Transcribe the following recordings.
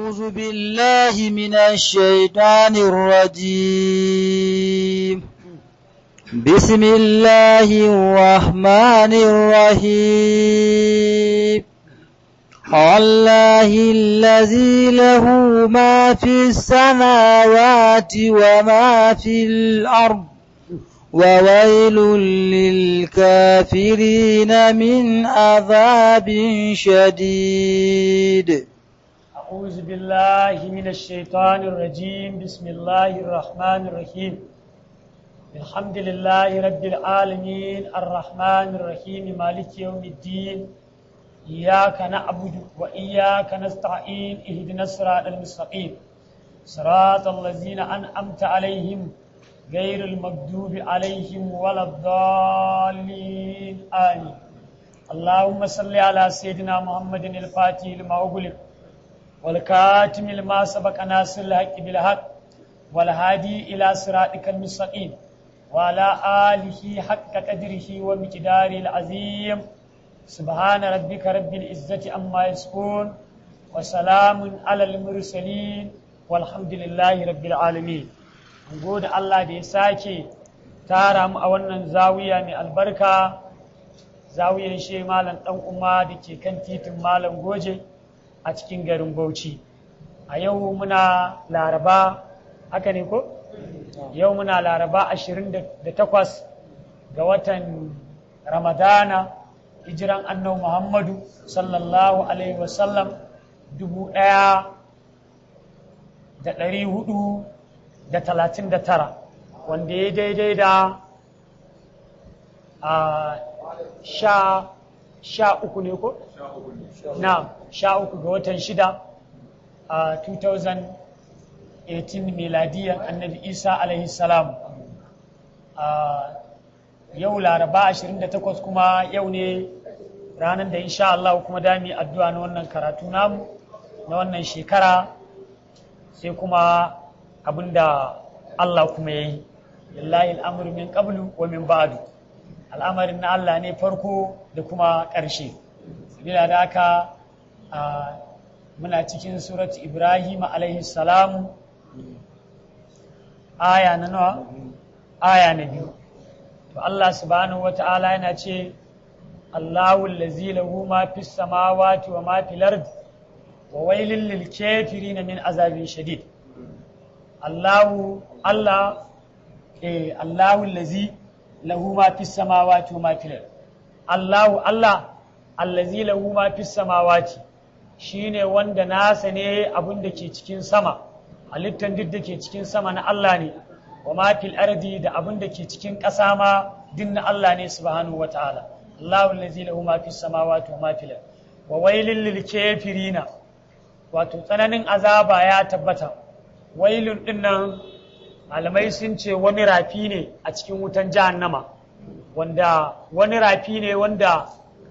أعوذ بالله من الشيطان الرجيم بسم الله الرحمن الرحيم الله الذي له ما في السماوات وما في الأرض وويل للكافرين من عذاب شديد أعوذ بالله من الشيطان الرجيم بسم الله الرحمن الرحيم الحمد لله رب العالمين الرحمن الرحيم مالك يوم الدين إياك نعبد وإياك نستعين اهدنا الصراط المستقيم صراط الذين أنعمت عليهم غير المغضوب عليهم ولا الضالين آمين اللهم صل على سيدنا محمد الفاتح لما أغلق والكاتم لما سبق ناصر الحق بالحق والهادي إلى صراطك المستقيم وعلى آله حق قدره ومقداره العظيم سبحان ربك رب العزة عما يصفون وسلام على المرسلين والحمد لله رب العالمين gode Allah da ya sake tara mu a wannan zawiya mai albarka zawiyan she malam dan umma da ke kan titin malam goje a cikin garin Bauchi a yau muna laraba haka ne ko yau muna laraba 28 ga watan ramadana hijiran annabi muhammadu sallallahu alaihi wasallam dubu ɗaya da ɗari hudu da talatin da tara wanda ya daidai da a sha sha uku ne ko? na sha uku ga watan shida a 2018 miladiyan annabi isa alaihi salam yau laraba 28 kuma yau ne ranar da insha Allah kuma dami addu'a na wannan karatu namu na wannan shekara sai kuma abinda Allah kuma ya yi lillahi al'amuru min qablu wa min ba'du al'amarin na Allah ne farko da kuma ƙarshe sabila da haka muna cikin surat Ibrahim alaihi salamu aya na nawa aya na biyu to Allah subhanahu wa ta'ala yana ce Allahu allazi lahu ma fis samawati wa ma fil ardi wa wailil lil kafirin min azabin shadid Allahu Allah eh Allahu allazi lahu ma fis samawati wa ma fil ardi Allahu Allah allazi lahu ma fis samawati shine wanda nasa ne abin da ke cikin sama halittan duk da ke cikin sama na Allah ne wa ma fil ardi da abin da ke cikin ƙasa ma din na Allah ne subhanahu wa ta'ala Allahu allazi lahu ma fis samawati wa ma fil ardi wa wailil lil kafirina wato tsananin azaba ya tabbata wailun din nan malamai sun ce wani rafi ne a cikin wutan jahannama wanda wani rafi ne wanda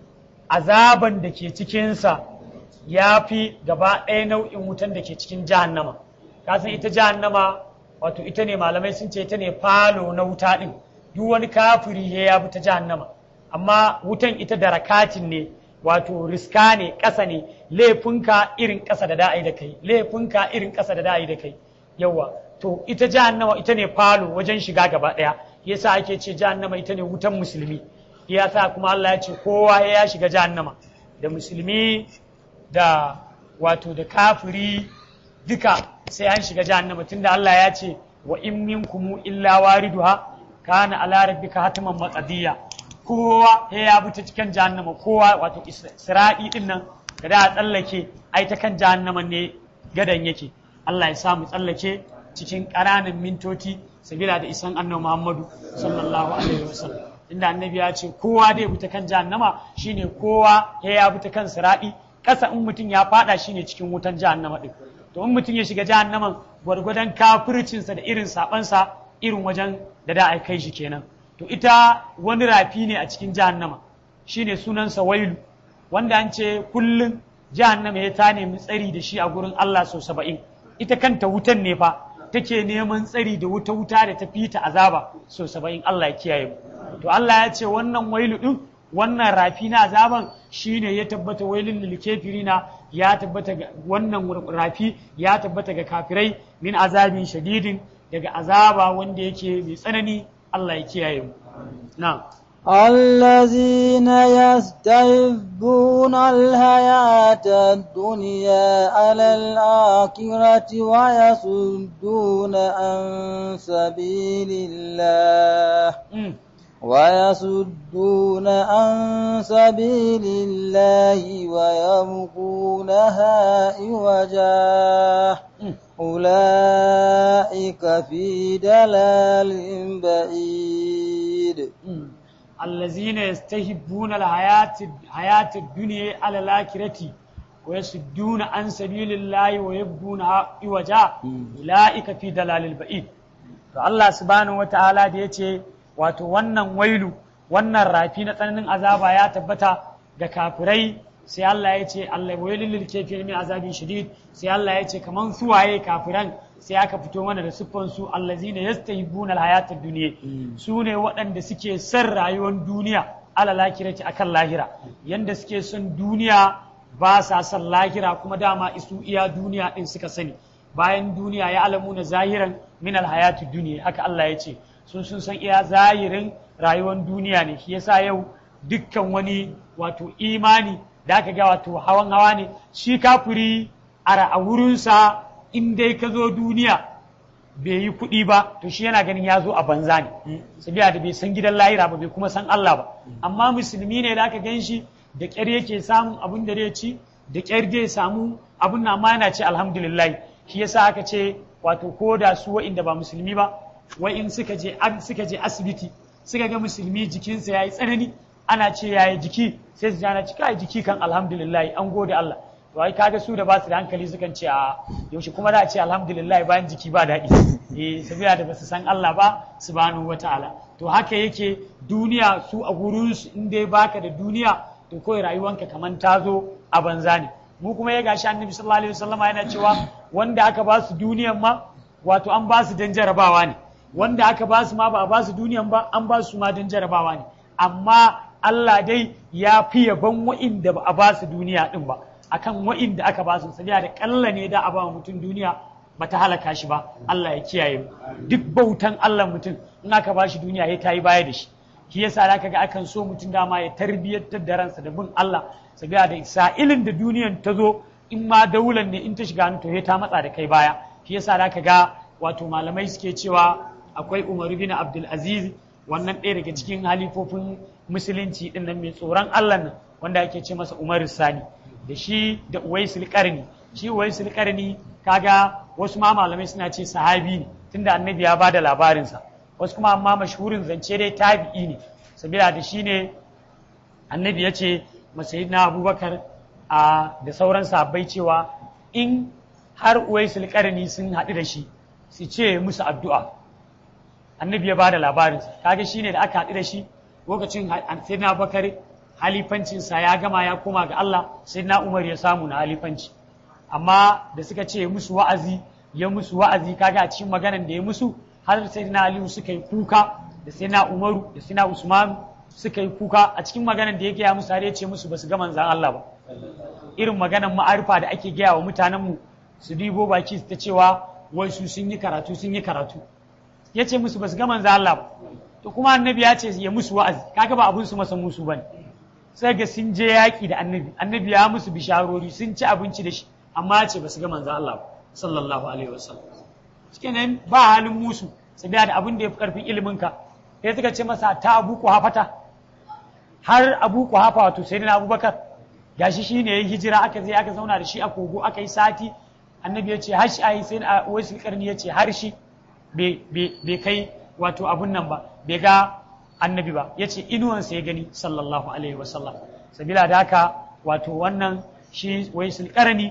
azaban da ke cikinsa ya fi gaba ɗaya nau'in wutan da ke cikin jahannama kasan ita jahannama wato ita ne malamai sun ce ita ne falo na wuta ɗin duk wani kafiri ya bi ta jahannama amma wutan ita da rakatin ne wato riska ne ƙasa ne laifinka irin ƙasa da da'ai da kai laifinka irin ƙasa da da'ai da kai yawa to ita jahannama ita ne falo wajen shiga gaba ɗaya yasa ake ce jahannama ita ne wutan musulmi yasa kuma Allah ya ce kowa ya shiga jahannama da musulmi da wato da kafiri duka sai an shiga jahannama tunda Allah ya ce wa in minkum illa wariduha kana ala rabbika hatiman maqdiya kowa ya bi ta cikin jahannama kowa wato isra'i din nan da da tsallake ai ta kan jahannama ne gadan yake Allah ya sa mu tsallake cikin ƙananan mintoci sabila da isan annabi Muhammadu sallallahu alaihi wasallam inda annabi ya ce kowa dai bi ta kan jahannama shine kowa ya bi ta kan sira'i kasa in mutum ya fada shine cikin wutan jahannama din to in mutum ya shiga jahannaman gwargwadon kafircinsa da irin sabansa irin wajen da da a kai shi kenan to ita wani rafi ne a cikin jahannama shine sunansa wailu wanda an ce kullum jahannama ya ta nemi tsari da shi a gurin Allah sau saba'in ita kanta wutan ne fa take neman tsari da wuta wuta da ta fita azaba sau saba'in Allah ya kiyaye mu to Allah ya ce wannan wailu din wannan rafi na azaban shine ya tabbata wailin lil kafirina ya tabbata ga wannan rafi ya tabbata ga kafirai min azabin shadidin daga azaba wanda yake mai tsanani Allah ya kiyaye mu na'am الذين يستحبون الحياة الدنيا على الآخرة ويصدون عن سبيل الله Mm. ويصدون عن سبيل الله ويبغونها عوجا Mm. أولئك في دلال بعيد Mm. الذين يستحبون الحياة حياة الدنيا على الآخرة ويصدون عن سبيل الله ويبغونها عوجا أولئك في دلال البعيد to Allah subhanahu wataala da yace wato wannan wailu wannan rafi na tsananin azaba ya tabbata ga kafirai sai Allah ya ce Allah wailul lil kafirin min azabin shadid sai Allah ya ce kaman suwaye kafiran sai aka fito mana da siffan su allazina yastahibuna alhayatad dunya su ne waɗanda suke son rayuwar duniya ala lakirati akan lahira yanda suke son duniya ba sa son lahira kuma dama isu iya duniya din suka sani bayan duniya ya alamu na zahiran min alhayatu duniya haka Allah ya ce sun sun san iya zahirin rayuwar duniya ne shi yasa yau dukkan wani wato imani da aka ga wato hawan hawa ne shi kafiri a a wurinsa in dai ka zo duniya bai yi kuɗi ba to shi yana ganin ya zo a banza ne sabiya da bai san gidan lahira ba bai kuma san Allah ba amma musulmi ne da aka gan shi da ƙyar yake samun abin da zai ci da ƙyar zai samu abin na ma yana ce alhamdulillah shi yasa aka ce wato ko da su wa'inda ba musulmi ba wai in suka je an suka je asibiti suka ga musulmi jikinsa yayi tsanani ana ce yayi jiki sai su jana cika jiki kan alhamdulillah an gode Allah to ai kaga su da ba su da hankali sukan ce a yaushe kuma da a ce alhamdulillah bayan jiki ba daɗi eh sabiya da basu san Allah ba subhanahu wataala to haka yake duniya su a gurin su in dai baka da duniya to kawai rayuwanka kaman ta zo a banza ne mu kuma ya gashi annabi sallallahu alaihi wasallam yana cewa wanda aka ba su duniyan ma wato an ba su dan jarabawa ne wanda aka ba su ma ba a ba su duniyan ba an ba su ma dan jarabawa ne amma Allah dai ya fi yaban wa'inda ba a ba su duniya din ba akan wa'inda aka ba su sabiya da kalla ne da a ba mutum duniya ba ta halaka shi ba Allah ya kiyaye mu duk bautan Allah mutum in aka ba shi duniya ya tayi baya da shi shi yasa da ga akan so mutum dama ya tarbiyyantar da ransa da bin Allah sabiya da sa'ilin da duniyan ta zo in ma daular ne in ta shiga hannu to ya ta matsa da kai baya shi yasa da ga wato malamai suke cewa akwai Umar bin Abdul Aziz wannan ɗaya daga cikin halifofin musulunci din nan mai tsoron Allah nan wanda ake ce masa Umar Sani da shi da Uwaisul Qarni shi Uwaisul Qarni kaga wasu ma malamai suna ce sahabi ne tunda annabi ya bada labarinsa wasu kuma amma mashhurin zance dai tabi'i ne sabila da shi ne annabi ya ce masayidina abubakar a da sauran sahabbai cewa in har uwaisul qarni sun haɗu da shi su ce musu addu'a annabi ya bada labarinsa kaga shine da aka haɗu da shi lokacin sayyidina abubakar halifancinsa ya gama ya koma ga Allah sayyidina umar ya samu na halifanci amma da suka ce musu wa'azi ya musu wa'azi kaga a cikin maganan da ya musu har sayyidina aliyu suka yi kuka da sayyidina umaru da sayyidina usman suka yi kuka a cikin maganan da ya gaya musu har ya ce musu basu ga manzan Allah ba irin maganan ma'arifa da ake gaya wa mutanenmu su dibo baki su ta cewa wai su sun yi karatu sun yi karatu ya ce musu basu ga manzan Allah ba to kuma annabi ya ce ya musu wa'azi kaga ba abun su masa musu bane sai ga sun je yaƙi da annabi annabi ya musu bisharori sun ci abinci da shi amma ya ce basu ga manzan Allah ba sallallahu alaihi wasallam cikin ba halin musu sabiya da abin da ya fi karfin ilimin ka sai suka ce masa ta abu ku hafata har abu ku hafa wato sai na abubakar gashi shi ne ya hijira aka je aka zauna da shi a kogo aka yi sati annabi ya ce har shi ayi sai a wasu karni ya ce har shi bai kai wato abun nan ba bai ga annabi ba ya ce inuwansa ya gani sallallahu alaihi wasallam sabila da haka wato wannan shi waisul karni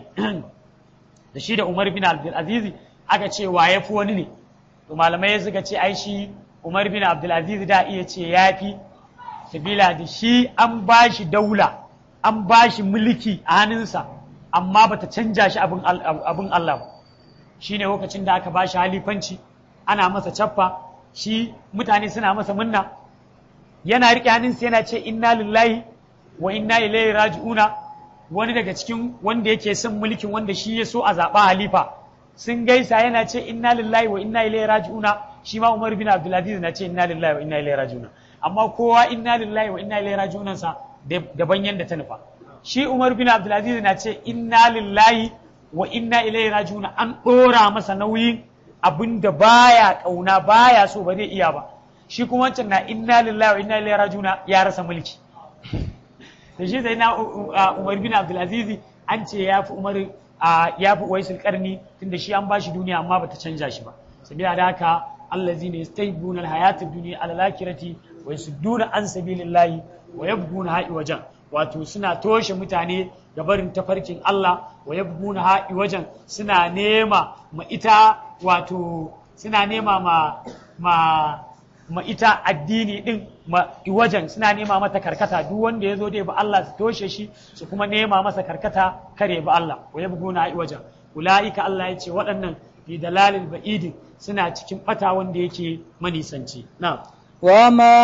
da shi da umar bin abdulaziz aka ce wa ya fi wani ne to malamai suka ce ai shi umar bin abdulaziz da iya ce ya fi sabila da shi an ba shi daula an ba shi mulki a hannunsa amma bata canja shi abin Allah ba shi ne lokacin da aka ba shi halifanci ana masa cappa shi mutane suna masa munna yana riƙe hannunsa yana ce inna lillahi wa inna ilaihi raji'una wani daga cikin wanda yake son mulkin wanda shi ya so a zaɓa halifa sun gaisa yana ce inna lillahi wa inna ilaihi raji'una shi ma Umar bin Abdulaziz na ce inna lillahi wa inna ilaihi raji'una amma kowa inna lillahi wa inna ilaihi raji'un sa daban yanda ta nufa shi Umar bin Abdulaziz na ce inna lillahi wa inna ilaihi raji'un an ɗora masa nauyin abinda baya kauna baya so ba zai iya ba shi kuma wancan na inna lillahi wa inna ilaihi raji'un ya rasa mulki da shi sai na Umar bin Abdulaziz an ce ya fi Umar ya fi Uwaisul Qarni tunda shi an bashi duniya amma bata canja shi ba sabila da haka allazina yastaybuna alhayatid dunya ala lakirati wa yasudduna an sabilillahi wa yabghuna ha'i wajen wato suna toshe mutane ga barin tafarkin Allah wa yabghuna ha'i wajen suna nema ma ita wato suna nema ma ma ma ita addini din ma wajen suna nema mata karkata duk wanda ya zo dai ba Allah su toshe shi su kuma nema masa karkata kare ba Allah wa yabghuna ha'i wajen ulaika Allah ya ce waɗannan fi dalalil ba'idin suna cikin bata wanda yake manisanci na'am وما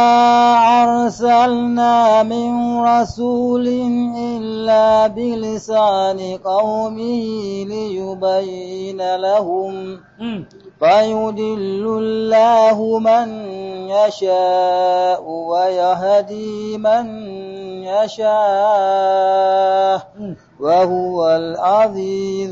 أرسلنا من رسول إلا بلسان قومه ليبين لهم فيدل الله من يشاء ويهدي من يشاء وهو العزيز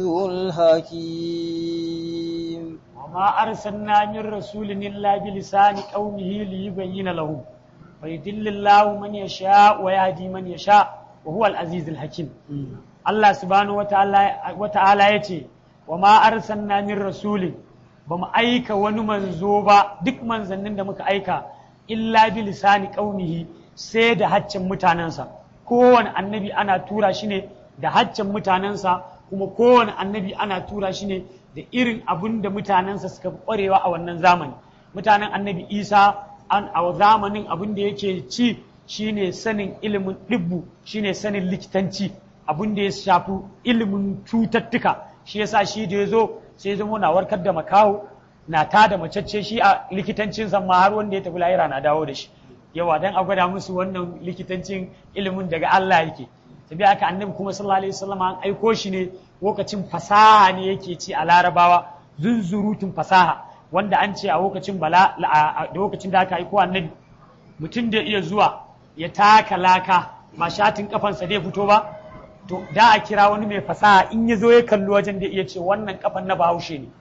الحكيم وما أرسلنا من رسول إلا بلسان قومه ليبين لهم فيدل الله من يشاء ويهدي من يشاء وهو العزيز الحكيم الله سبحانه وتعالى وتعالى يتي وما أرسلنا من رسول بما أيك ونمنزوبا دك منزنن دمك أيكا إلا بلسان قومه sai da haccin mutanensa kowane annabi ana tura shi ne da haccin mutanensa kuma kowane annabi ana tura shi ne da irin abin da mutanensa suka fi ƙwarewa a wannan zamani mutanen annabi isa an a zamanin abin da yake ci shine sanin ilimin ɗibbu shine sanin likitanci abin da ya shafi ilimin cututtuka shi yasa shi da ya zo sai ya zama na warkar da makaho na ta da macece shi a likitancinsa ma har wanda ya tafi lahira na dawo da shi yawa dan a gwada musu wannan likitancin ilimin daga Allah yake tabi aka annabi kuma sallallahu alaihi wasallam an aiko shi ne lokacin fasaha ne yake ci a larabawa zunzurutun fasaha wanda an ce a lokacin bala da lokacin da aka aiko annabi mutum da iya zuwa ya taka laka ba shatin kafansa zai fito ba to da a kira wani mai fasaha in ya zo ya kalli wajen da iya ce wannan kafan na bahaushe ne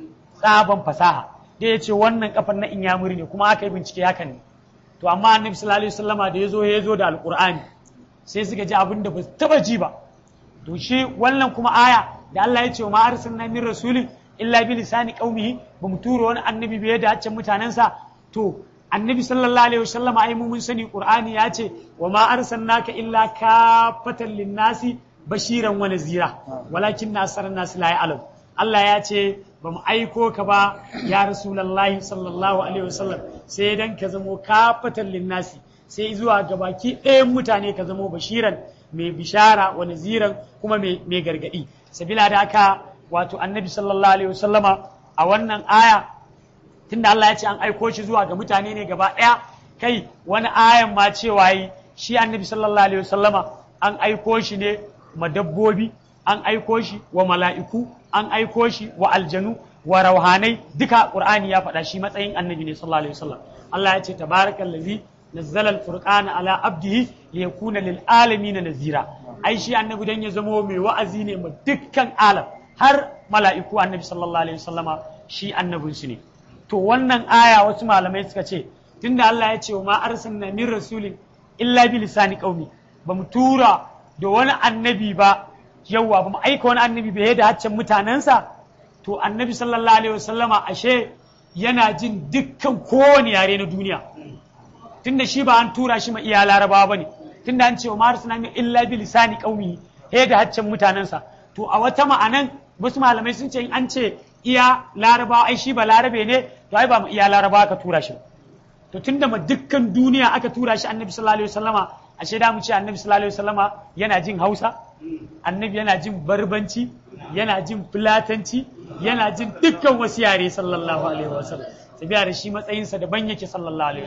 tsaban fasaha da ya ce wannan kafan na inyamuri ne kuma aka yi bincike hakan ne to amma annabi sallallahu alaihi wasallama da ya zo ya zo da alqur'ani sai suka ji abin da ba su taba ji ba to shi wannan kuma aya da Allah ya ce wa ma arsalna min rasulin illa bi lisani qaumihi ba mu tura wani annabi bai da haccin mutanensa to annabi sallallahu alaihi wasallam ai mun sani qur'ani ya ce wa ma arsalnaka illa kafatan linnasi bashiran wa nazira walakin nasaran nas la ya'lam Allah ya ce ba mu aiko ka ba ya rasulullahi sallallahu alaihi wasallam sai dan ka zamo kafatan linnasi sai zuwa gabaki ɗayan mutane ka zamo bashiran mai bishara wa naziran kuma mai gargadi sabila da haka wato annabi sallallahu alaihi wasallama a wannan aya tunda Allah ya ce an aiko shi zuwa ga mutane ne gaba ɗaya kai wani ayan ma cewa yi shi annabi sallallahu alaihi wasallama an aiko shi ne ma dabbobi an aiko shi wa mala'iku an aiko shi wa aljanu wa rauhanai duka qur'ani ya faɗa shi matsayin annabi ne sallallahu alaihi wasallam Allah ya ce tabarakallazi nazzala al-furqana ala abdihi liyakuna lil alamin nazira ai shi annabi dan ya zama mai wa'azi ne ma dukkan alam har mala'iku annabi sallallahu alaihi wasallama shi annabin su ne to wannan aya wasu malamai suka ce tunda Allah ya ce wa ma arsalna min rasulin illa bi lisani qaumi ba mu tura da wani annabi ba yawwa ba mu aika wani annabi bai da haccen mutanensa to annabi sallallahu alaihi wasallama ashe yana jin dukkan kowane yare na duniya tunda shi ba an tura shi ma iya larabawa bane tunda an ce wa ma arsalna min illa bi lisani qaumi he da haccen mutanensa to a wata ma'anan wasu malamai sun ce in an ce iya larabawa ai shi ba larabe ne to ai ba mu iya larabawa aka tura shi to tunda ma dukkan duniya aka tura shi annabi sallallahu alaihi wasallama ashe da mu ce annabi sallallahu alaihi wasallama yana jin Hausa annabi yana jin barbanci yana jin fulatanci yana jin dukkan wasu yare sallallahu alaihi wasallam tabiya da shi matsayinsa daban yake sallallahu alaihi wasallam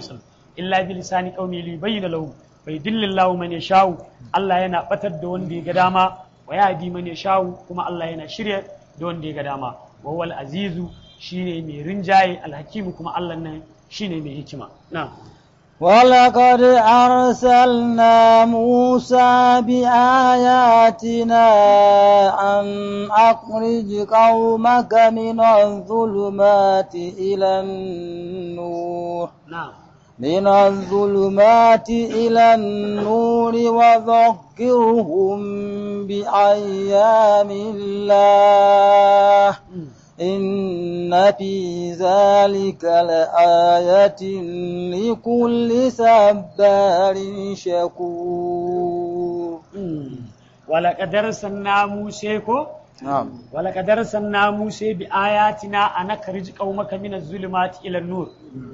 illa bi lisani qaumi li bayyana lahu fa yudillillahu man yasha'u Allah yana batar da wanda ya ga dama wa yahdi man yasha'u kuma Allah yana shirya da wanda ya ga dama wa wal azizu shine mai rinjaye alhakimu kuma Allah nan shine mai hikima na'am ولقد أرسلنا موسى بآياتنا أن أخرج قومك من الظلمات إلى النور na'am من الظلمات إلى النور وذكرهم بأيام الله إن في ذلك لآية لكل صبار شكور ولقد أرسلنا موسى كو نعم ولقد أرسلنا موسى بآياتنا أن أخرج قومك من الظلمات إلى النور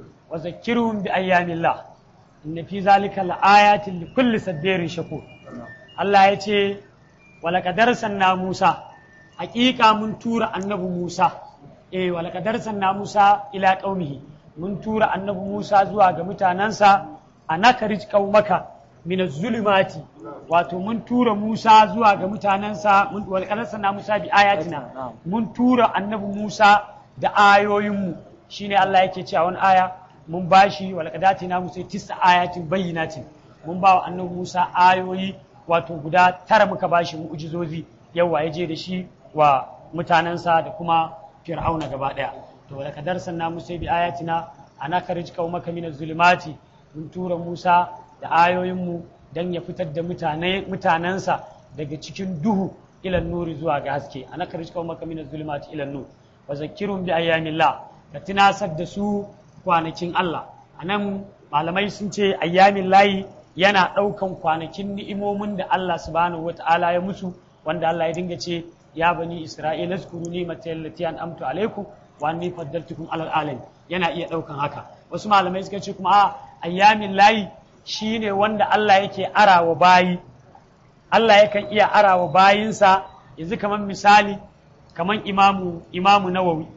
وذكرهم بأيام الله إن في ذلك لآيات لكل صبار شكور الله يتي ولقد أرسلنا موسى حقيقة من تور النبي موسى إيه ولقد أرسلنا موسى إلى قومه من تور النبي موسى زوا متاننسا أن أخرج قومك min zulumati wato mun tura Musa zuwa ga mutanensa mun walƙalarsa na Musa bi ayatina mun tura annabi Musa da ayoyinmu shine Allah yake cewa wani aya mun bashi walƙadati na Musa tisa ayatin bayyinatin mun ba wa annabi Musa ayoyi wato guda tara muka bashi mu'jizozi yawa ya je da shi wa mutanensa da kuma fir'auna gaba daya to walƙadar sanna Musa bi ayatina ana karij qaumaka min zulumati mun tura Musa da ayoyinmu don ya fitar da mutane mutanensa daga cikin duhu ilan nuri zuwa ga haske ana karji kawo maka mina zulmati ilan nur wa zakirun bi ayyamillah ka tunasar da su kwanakin Allah anan malamai sun ce ayyamin layi yana ɗaukan kwanakin ni'imomin da Allah subhanahu wata'ala ya musu wanda Allah ya dinga ce ya bani isra'ila zkuru ni mata allati an'amtu alaikum wa anni faddaltukum alal alamin yana iya ɗaukan haka wasu malamai suka ce kuma a ayyamin layi shi ne wanda Allah yake arawa bayi Allah yakan iya arawa bayinsa yanzu kamar misali kamar imamu imamu nawawi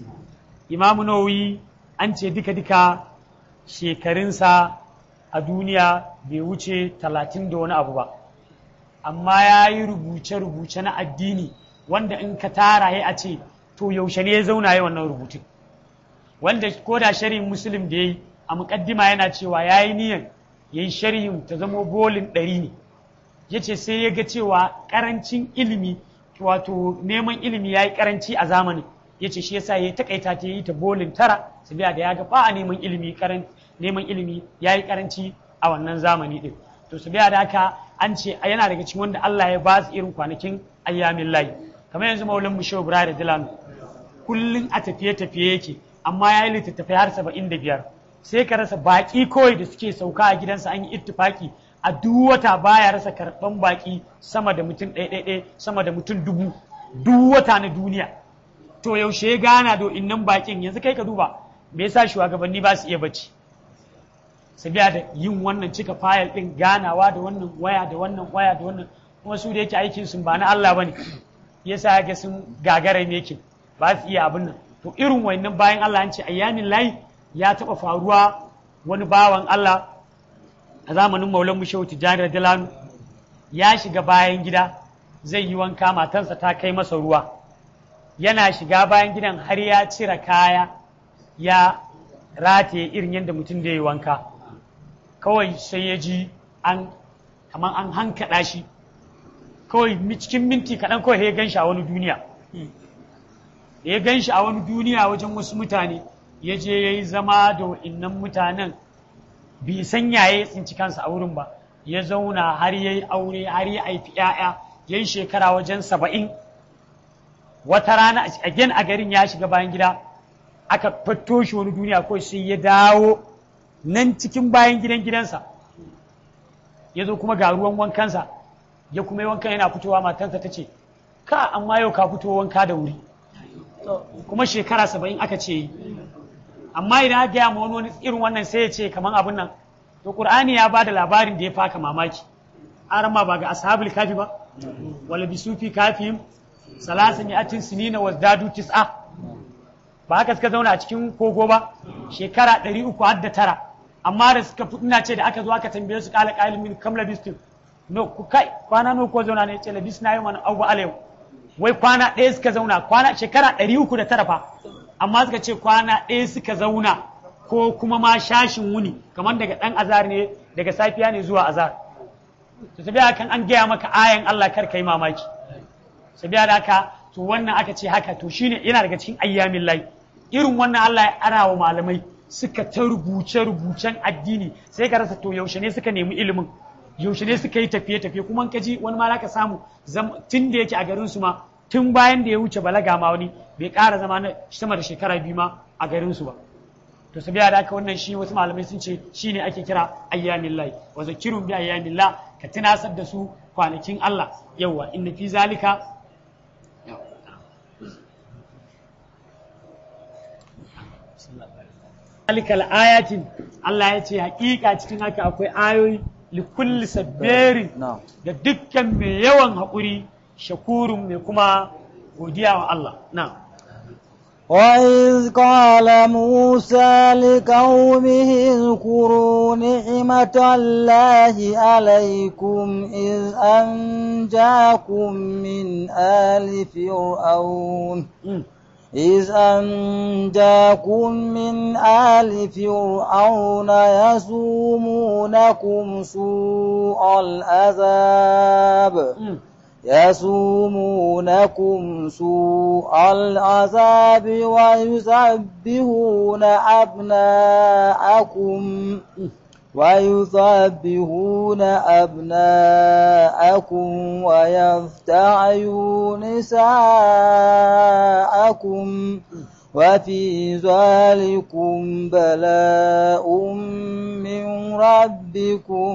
imamu nawawi an ce duka-duka shekarunsa a duniya bai wuce talatin da wani abu ba amma ya yi rubuce-rubuce na addini wanda in ka tara ya a ce to yaushe ne ya zauna ya wannan rubutun wanda ko da shari'in musulun da ya yi a muƙaddima yana cewa ya yi niyan ya yi sharhin ta zamo bolin ɗari ne ya ce sai ya ga cewa ƙarancin ilimi wato neman ilimi ya yi ƙaranci a zamanin ya ce shi yasa ya yi takaita ta yi ta bolin tara su biya da ya ga ba a neman ilimi neman ilimi ya yi ƙaranci a wannan zamani ɗin to su biya da haka an ce yana daga cikin wanda Allah ya ba su irin kwanakin ayyamin layi kamar yanzu maulan mu shehu da dilanu kullum a tafiye-tafiye yake amma ya yi littattafai har saba'in da biyar sai ka rasa baƙi kawai da suke sauka a gidansa an yi ittifaki a duk wata baya rasa karɓan baƙi sama da mutum ɗaya sama da mutum dubu duk wata na duniya to yaushe ya gana da innan baƙin yanzu kai ka duba me yasa shugabanni ba su iya bacci sabiya da yin wannan cika fayil ɗin ganawa da wannan waya da wannan waya da wannan kuma su da yake aikin sun ba na Allah bane yasa ga sun gagara ne yake ba su iya abin nan to irin wannan bayan Allah an ce ayyamin layi ya taɓa faruwa wani bawan Allah a zamanin maulan mushewu tijjani radiyallahu ya shiga bayan gida zai yi wanka matansa ta kai masa ruwa yana shiga bayan gidan har ya cire kaya ya rataye irin yadda mutum da ya yi wanka kawai sai ya ji an kamar an hankaɗa shi kawai cikin minti kaɗan kawai ya gan shi a wani duniya ya gan shi a wani duniya wajen wasu mutane ya je ya yi zama da wa'innan mutanen bai san yaye tsinci kansa a wurin ba ya zauna har ya yi aure har ya haifi ‘ya'ya ya yi shekara wajen saba'in wata rana again a garin ya shiga bayan gida aka fatto shi wani duniya kawai sai ya dawo nan cikin bayan gidan gidansa ya zo kuma ga ruwan wankansa ya kuma yi wankan yana fitowa matansa ta ce ka amma yau ka fito wanka da wuri kuma shekara saba'in aka ce yi amma idan aka gaya ma wani irin wannan sai ya ce kamar abin nan to qur'ani ya bada labarin da ya faka mamaki arama ba ga ashabul kafi ba wala bisufi kafihim salasan yatin sinina wazdadu tis'a ba haka suka zauna a cikin kogo ba shekara ɗari uku har da tara amma da suka fi ina ce da aka zo aka tambaye su kala qailun min kam labistin no ku kai kwana no ko zauna ne ce labisna yau man abu alayhi wai kwana ɗaya suka zauna kwana shekara ɗari uku da tara fa amma suka ce kwana ɗaya suka zauna ko kuma ma shashin wuni kamar daga ɗan azar ne daga safiya ne zuwa azar to sabiya kan an gaya maka ayan Allah kar kai mamaki sabiya da haka to wannan aka ce haka to shine yana daga cikin ayyamin lai irin wannan Allah ya ara wa malamai suka ta rubuce rubucen addini sai ka rasa to yaushe ne suka nemi ilimin yaushe ne suka yi tafiye tafiye kuma ka ji wani ma ka samu tun da yake a garin su ma tun bayan da ya wuce balaga ma wani bai ƙara zama na sama da shekara biyu ma a garin su ba to sabiya da haka wannan shi wasu malamai sun ce shine ake kira ayyamin lai wa zakirun bi ayyamin la ka tunasar da su kwanakin Allah yawa inna fi zalika zalika ayatin Allah ya ce hakika cikin haka akwai ayoyi likulli sabberin na'am da dukkan mai yawan haƙuri shakurun mai kuma godiya wa Allah na'am وإذ قال موسى لقومه اذكروا نعمة الله عليكم إذ أنجاكم من آل فرعون Mm. إذ أنجاكم من آل فرعون يسومونكم سوء العذاب Mm. يسومونكم سوء العذاب ويذبحون أبناءكم ويذبحون أبناءكم ويفتعون نساءكم وفي ذلكم بلاء من ربكم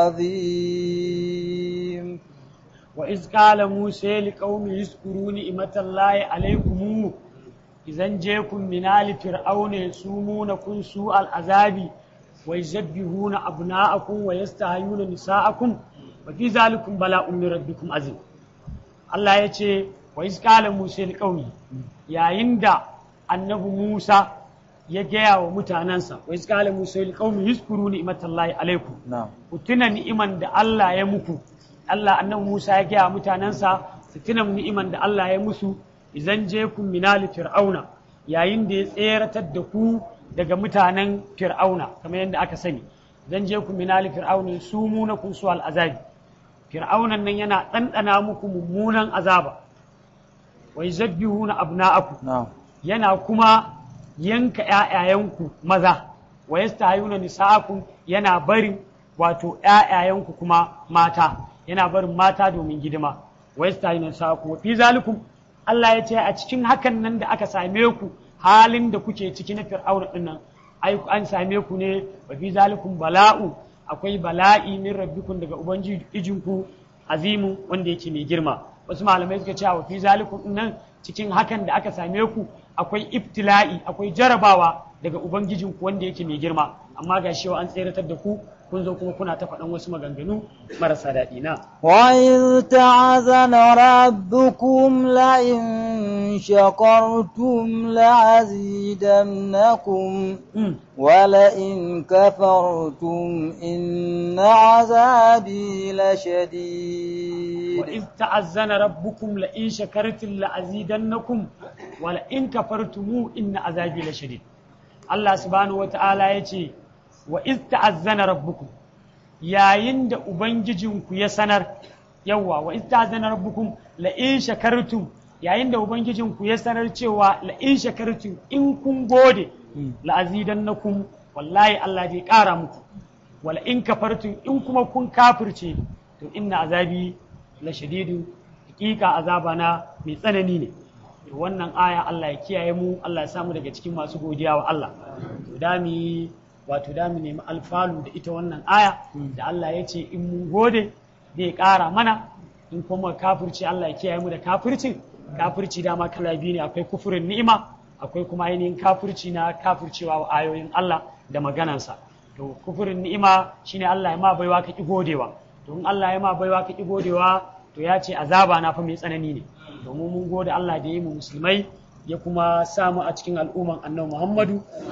عظيم وإذ قال موسى لقومه اذكروا نعمة الله عليكم إذا جاكم من آل فرعون يسومونكم سوء العذاب ويذبحون أبناءكم ويستحيون نساءكم وفي ذلكم بلاء من ربكم عظيم الله يتي وإذ قال موسى لقومه يا عند النبي موسى يجيا ومتاننسا وإذ قال موسى لقومه اذكروا نعمة الله عليكم نعم ku tuna ni'iman da Allah ya muku Allah annabi Musa ya gaya mutanensa su tuna ni'iman da Allah ya musu idan je ku minali fir'auna yayin da ya tseratar da ku daga mutanen fir'auna kamar yadda aka sani idan je ku minali fir'auna su muna kun su al'azabi fir'aunan nan yana ɗanɗana muku mummunan azaba wa yuzabbihuna abna'akum نعم yana kuma yanka ‘ya'yayenku maza, wa yastahayuna nisa'akum yana barin wato ‘ya'yayenku kuma mata, yana barin mata domin gidima, wa yastahayuna nisa'akum. Wa fi zalikum Allah ya ce a cikin hakan nan da aka same ku halin da kuke ciki na fir'auna ɗin nan, ai an same ku ne wa fi zalikum bala'u akwai bala'i min rabbikum daga ubangijinku azimu wanda yake mai girma. Wasu malamai suka ce wa fi zalikum ɗin nan cikin hakan da aka same ku akwai ibtila'i akwai jarabawa daga ubangijinku wanda yake mai girma amma ga shi an tseratar da ku kun zo kuma kuna ta faɗan wasu maganganu marasa daɗi na وإذ تعزن ربكم لئن شكرتم لأزيدنكم Mm. ولئن كفرتم إن عذابي لشديد وإذ تأذن ربكم لئن شكرتم لأزيدنكم ولئن كفرتم إن عذابي لشديد الله سبحانه وتعالى يتي وإذ تأذن ربكم yayin da Ubangijinku ya sanar yawa wa istazana rabbukum la in shakartum yayin da Ubangijinku ya sanar cewa la in shakartum in kun gode la azidannakum wallahi Allah zai ƙara muku wala in kafartum in kuma kun kafirce to inna azabi la shadidu hakika azaba na mai tsanani ne To wannan aya Allah ya kiyaye mu Allah ya samu daga cikin masu godiya wa Allah to da mu yi wato da mu nemi alfalu da ita wannan aya da Allah ya ce in mun gode zai ƙara mana in kuma kafirci Allah ya kiyaye mu da kafircin kafirci dama kala biyu ne akwai kufurin ni'ima akwai kuma ainihin kafirci na kafircewa wa ayoyin Allah da maganansa to kufurin ni'ima shine Allah ya ma baiwa ka ki godewa to in Allah ya ma baiwa ka ki godewa to ya ce azaba na fa mai tsanani ne domin mun gode Allah da ya yi mu musulmai ya kuma samu a cikin al'umman annabi Muhammadu sallallahu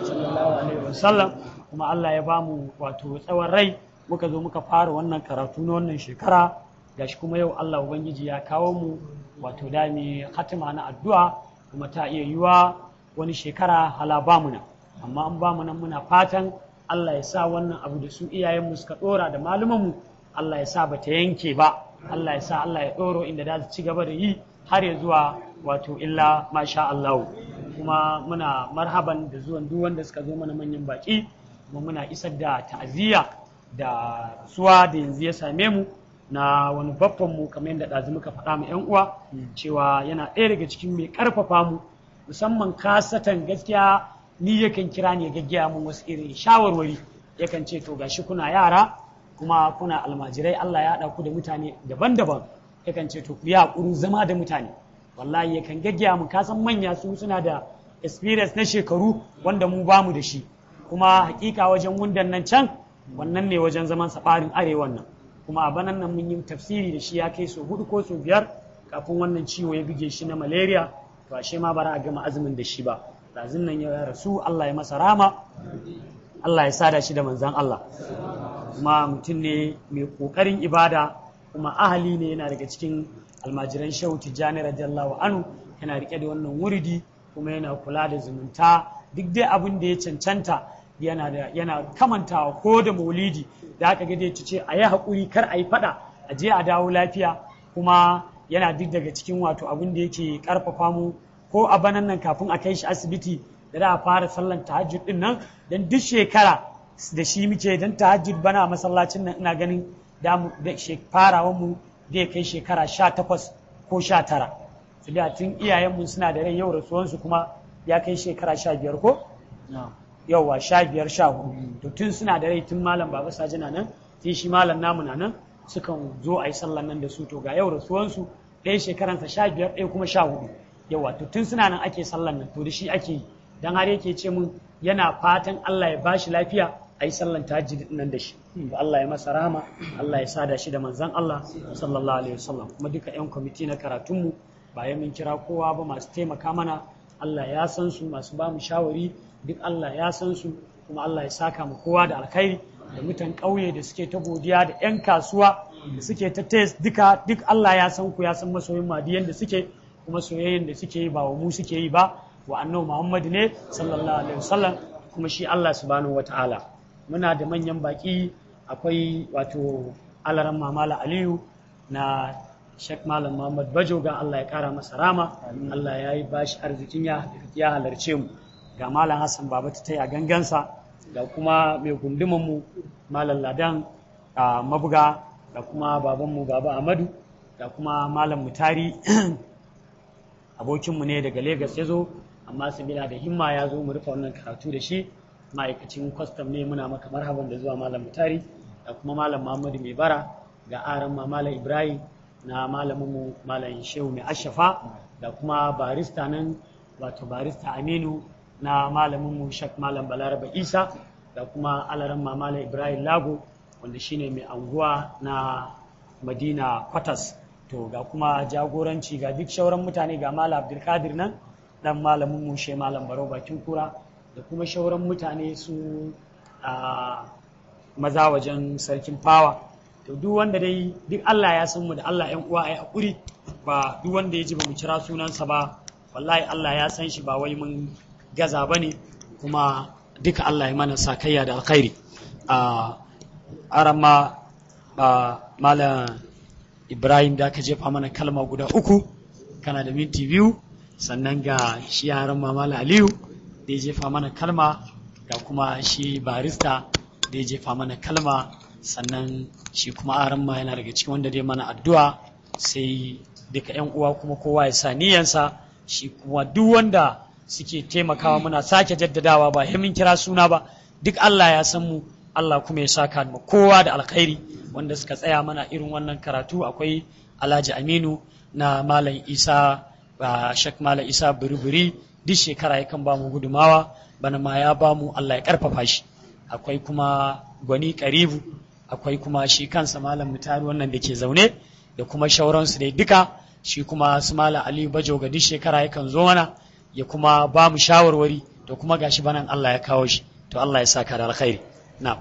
sallallahu alaihi wasallam kuma Allah ya bamu wato tsawon rai muka zo muka fara wannan karatu na wannan shekara gashi kuma yau Allah ubangiji ya kawo mu wato da mi hatima na addu'a kuma ta iya yiwa wani shekara hala bamu nan amma an bamu nan muna fatan Allah ya sa wannan abu da su iyayenmu suka dora da malumanmu Allah ya sa bata yanke ba Allah ya sa Allah ya doro inda za su ci gaba da yi har ya zuwa wato illa masha Allah kuma muna marhaban da zuwan duk wanda suka zo mana manyan baki kuma muna isar da ta'aziyya da suwa da yanzu ya same mu na wani babban mu kamar yadda ɗazu muka faɗa ma 'yan uwa cewa yana ɗaya daga cikin mai ƙarfafa mu musamman kasatan gaskiya ni yakan kira ne gaggaya mun wasu irin shawarwari yakan ce to gashi kuna yara kuma kuna almajirai Allah ya haɗa ku da mutane daban-daban yakan ce to ku yi haƙurin zama da mutane wallahi yakan gaggaya mu kasan manya su suna da experience na shekaru wanda mu bamu da shi kuma hakika wajen wundan nan can wannan ne wajen zaman saɓarin arewan nan kuma a banan nan mun yi tafsiri da shi ya kai so hudu ko so biyar kafin wannan ciwo ya buge shi na malaria to ashe ma bara a gama azumin da shi ba lazin nan ya rasu Allah ya masa rama Allah ya sada shi da manzan Allah kuma mutum ne mai kokarin ibada kuma ahali ne yana daga cikin almajiran shehu tijjani radiyallahu anhu yana rike da wannan wuridi kuma yana kula da zumunta duk dai abin da ya cancanta yana da yana kamantawa ko da maulidi da aka ga dai ce a yi haƙuri kar a yi faɗa a je a dawo lafiya kuma yana duk daga cikin wato abin da yake ƙarfafa mu ko a banan nan kafin a kai shi asibiti da za a fara sallan tahajjud din nan dan duk shekara da shi muke dan tahajjud bana a masallacin nan ina ganin da mu da farawan mu zai kai shekara sha takwas ko sha tara su da tun iyayenmu suna da rai yau rasuwansu kuma ya kai shekara sha biyar ko yauwa sha biyar sha hudu to tun suna da rai tun malam baba saji na nan tun shi malam namu na nan sukan zo a yi sallan nan da su to ga yau rasuwansu ɗaya shekaransa sha biyar ɗaya kuma sha hudu yawa to tun suna nan ake sallan nan to da shi ake yi dan har yake ce mun yana fatan Allah ya bashi lafiya a yi sallan tahajjud nan da shi to Allah ya masa rahama Allah ya sada shi da manzon Allah sallallahu alaihi wasallam kuma duka yan kwamiti na karatunmu ba ya mun kira kowa ba masu taimaka mana Allah ya san su masu ba mu shawari duk Allah ya san su kuma Allah ya saka mu kowa da alkhairi da mutan ƙauye da suke ta godiya da 'yan kasuwa da suke ta test duka duk Allah ya san ku ya san masoyin madiyan da suke kuma soyayyen da suke yi ba wa mu suke yi ba wa annabi Muhammad ne sallallahu alaihi wasallam kuma shi Allah subhanahu wataala muna da manyan baki akwai wato alaran mamala Aliyu na Sheikh Malam Muhammad Bajoga Allah ya kara masa rama Allah ya yi bashi arzikin ya ya halarce mu ga Malam Hassan Baba ta taya gangansa ga kuma mai gunduman mu Malam Ladan a mabuga da kuma babanmu Baba Amadu da kuma Malam Mutari abokinmu ne daga Legas ya zo amma sabila da himma ya zo mu rufe wannan karatu da shi ma'aikacin kwastam ne muna maka marhaban da zuwa Malam Mutari da kuma Malam Muhammadu Mai Bara ga aran ma Malam Ibrahim na malaminmu Malam Shehu Mai Ashafa da kuma barista nan wato barista Aminu na malaminmu Shak Malam Balaraba Isa da kuma alaran ma Malam Ibrahim Lago wanda shine mai anguwa na Madina Kwatas to ga kuma jagoranci ga duk shauran mutane ga Malam Abdulkadir nan dan malaminmu She Malam Baro Bakin Kura da kuma shauran mutane su a maza wajen sarkin fawa to duk wanda dai duk Allah ya san mu da Allah ƴan uwa ai hakuri ba duk wanda ya ji ba mu kira sunansa ba wallahi Allah ya san shi ba wai mun gaza bane kuma duka Allah ya mana sakayya da alkhairi a arama a malam Ibrahim da aka jefa mana kalma guda uku kana da minti biyu sannan ga shi yaran mamala Aliyu da ya jefa mana kalma ga kuma shi barista da ya jefa mana kalma sannan shi kuma aran ma yana daga cikin wanda dai mana addu'a sai duka yan uwa kuma kowa ya sa niyansa shi kuma duk wanda suke taimakawa muna sake jaddadawa ba mun kira suna ba duk Allah ya san mu Allah kuma ya saka mu kowa da alkhairi wanda suka tsaya mana irin wannan karatu akwai Alhaji Aminu na Malam Isa ba Shek Malam Isa Buri-buri duk shekara yakan ba mu gudumawa bana ma ya ba mu Allah ya karfafa shi akwai kuma gwani karibu akwai kuma shi kansa malam mutari wannan da ke zaune da kuma shauransu dai duka shi kuma su malam aliyu bajo ga duk shekara yakan zo mana ya kuma ba mu shawarwari da kuma gashi banan Allah ya kawo shi to Allah ya saka da alkhairi na'am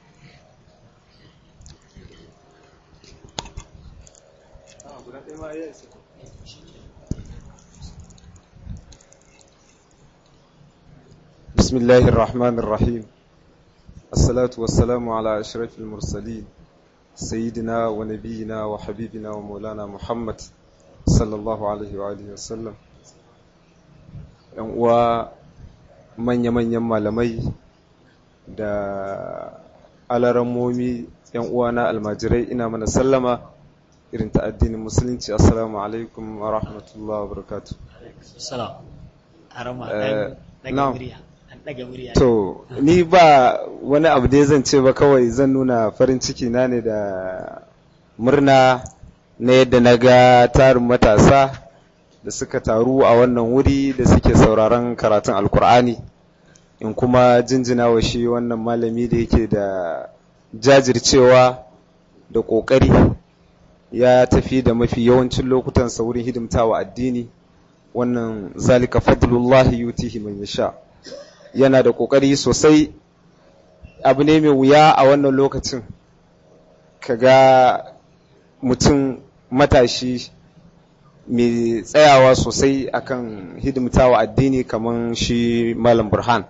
بسم الله الرحمن الرحيم الصلاة والسلام على أشرف المرسلين سيدنا ونبينا وحبيبنا ومولانا محمد صلى الله عليه وآله وسلم uwa manya-manyan malamai da alarammomi yan uwana almajirai ina mana sallama irin ta addinin musulunci assalamu alaikum wa rahmatullahi wa barakatuh salam harama Eh, dan na'am. daga murya dan daga murya To, ni ba wani abu dai zan ce ba kawai zan nuna farin ciki na ne da murna na yadda na ga tarin matasa da suka taru a wannan wuri da suke sauraron karatun alkur'ani in kuma jinjina wa shi wannan malami da yake da jajircewa da ƙoƙari ya tafi da mafi yawancin lokutan wurin hidimtawa addini wannan zalika fadlullahi yutihi man yasha yana da ƙoƙari sosai abu ne mai wuya a wannan lokacin kaga mutum matashi mai tsayawa sosai akan hidimtawa addini kamar shi malam burhan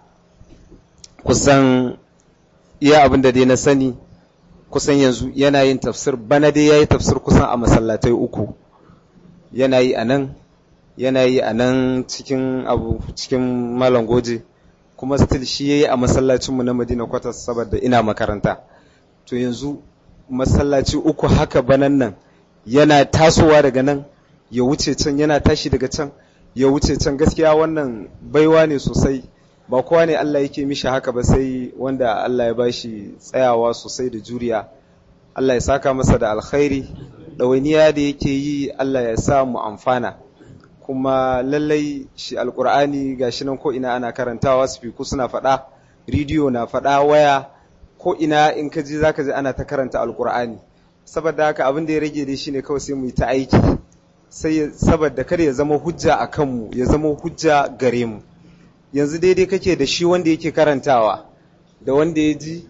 kusan iya abin da dai na sani kusan yanzu yana yin tafsir bana dai ya yi tafsir kusan a masallatai uku yana yi a nan yana yi a nan cikin abu cikin malam goje kuma still shi ya yi a masallacinmu na madina kwatas saboda ina makaranta to yanzu masallaci uku haka banan nan yana tasowa daga nan ya wuce can yana tashi daga can ya wuce can gaskiya wannan baiwa ne sosai ba kowa ne Allah yake mishi haka ba sai wanda Allah ya bashi tsayawa sosai da juriya Allah ya saka masa da alkhairi ɗawainiya da yake yi Allah ya sa mu amfana kuma lallai shi alkur'ani gashi nan ko ina ana karantawa spiku suna faɗa rediyo na faɗa waya ko ina in ka ji zaka ji ana ta karanta alkur'ani saboda haka abin da ya rage dai shine kawai sai mu yi ta aiki sai saboda kada ya zama hujja a kanmu ya zama hujja gare mu yanzu daidai kake da shi wanda yake karantawa da wanda ya ji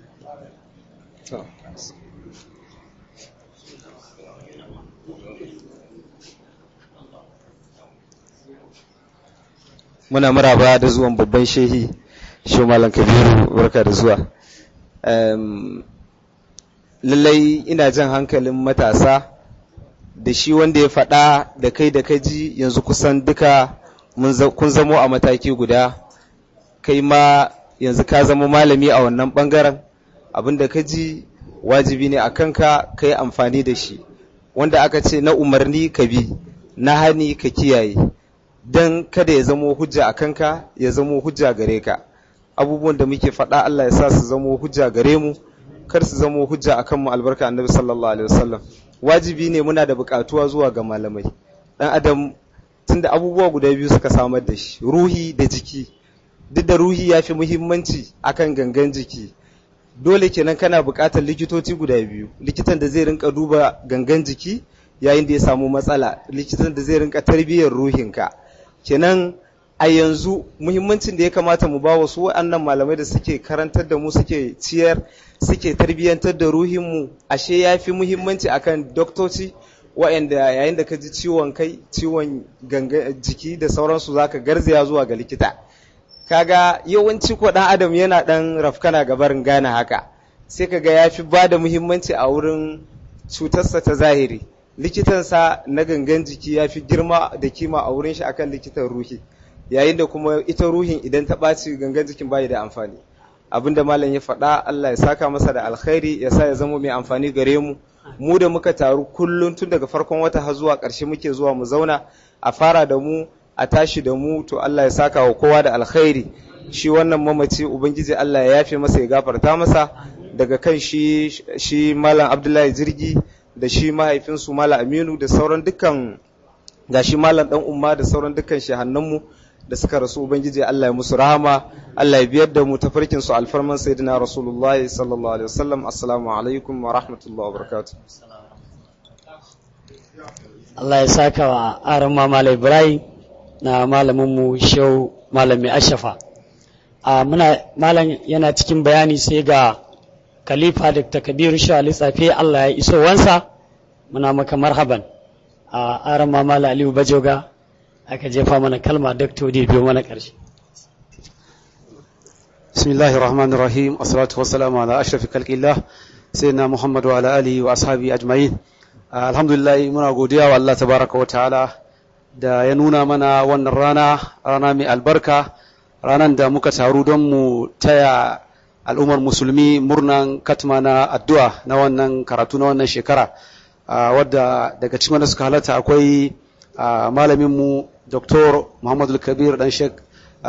muna maraba da zuwan babban shehi shi malam kabiru barka da zuwa lallai ina jan hankalin matasa da shi wanda ya faɗa da kai da kaji yanzu kusan duka kun zamo a mataki guda kai ma yanzu ka zama malami a wannan ɓangaren abinda ka ji wajibi ne a kanka ka yi amfani da shi wanda aka ce na umarni ka bi na hani ka kiyaye don kada ya zamo hujja a kanka ya zamo hujja gare ka abubuwan da muke faɗa Allah ya sa su zamo hujja gare mu kar su zamo hujja a kanmu albarka annabi sallallahu alaihi wasallam wajibi ne muna da buƙatuwa zuwa ga malamai dan adam tunda abubuwa guda biyu suka samar da shi ruhi da jiki duk da ruhi ya fi muhimmanci akan gangan jiki dole kenan kana buƙatar likitoci guda biyu likitan da zai rinka duba gangan jiki yayin da ya samu matsala likitan da zai rinka tarbiyyar ruhinka kenan a yanzu muhimmancin da ya kamata mu ba wasu waɗannan malamai da suke karantar da mu suke ciyar suke tarbiyyantar da ruhinmu ashe ya fi muhimmanci akan doktoci waɗanda yayin da ka ji ciwon kai ciwon jiki da sauransu zaka garzaya zuwa ga likita kaga yawanci ko ɗan adam yana ɗan rafkana ga barin gane haka sai kaga ya fi ba da muhimmanci a wurin cutarsa ta zahiri likitansa na gangan jiki ya fi girma da kima a wurin shi akan likitan ruhi yayin da kuma ita ruhin idan ta ɓaci gangan jikin bayi da amfani abin da malam ya faɗa Allah ya saka masa da alkhairi ya sa ya zama mai amfani gare mu mu da muka taru kullum tun daga farkon wata har zuwa ƙarshe muke zuwa mu zauna a fara da mu a tashi da mu to Allah ya saka wa kowa da alkhairi shi wannan mamaci ubangiji Allah ya yafe masa ya gafarta masa daga kan shi shi malam Abdullahi Jirgi da shi mahaifinsu malam Aminu da sauran dukkan ga shi malam dan umma da sauran dukkan shehannanmu da suka rasu ubangiji Allah ya musu rahama Allah ya biyar da mu tafarkin su alfarman sayyidina rasulullahi sallallahu alaihi wasallam assalamu alaikum wa rahmatullahi wa barakatuh Allah ya saka wa aran Malam Ibrahim na malamin mu Shehu Malami Ashafa a muna malam yana cikin bayani sai ga khalifa dr kabiru shali tsafe allah ya iso wansa muna maka marhaban a aran mamala aliyu bajoga aka jefa mana kalma dr da biyo mana karshe بسم الله الرحمن الرحيم والصلاة والسلام على أشرف خلق الله سيدنا محمد وعلى آله وأصحابه أجمعين الحمد لله muna godiya wa Allah tabaraka wa ta'ala da ya nuna mana wannan rana rana mai albarka ranan da muka taru don mu taya al'ummar musulmi murnan katma na addu'a na wannan karatu na wannan shekara wadda daga cikin wanda suka halatta akwai malaminmu Dr. Muhammadu Kabir dan Sheikh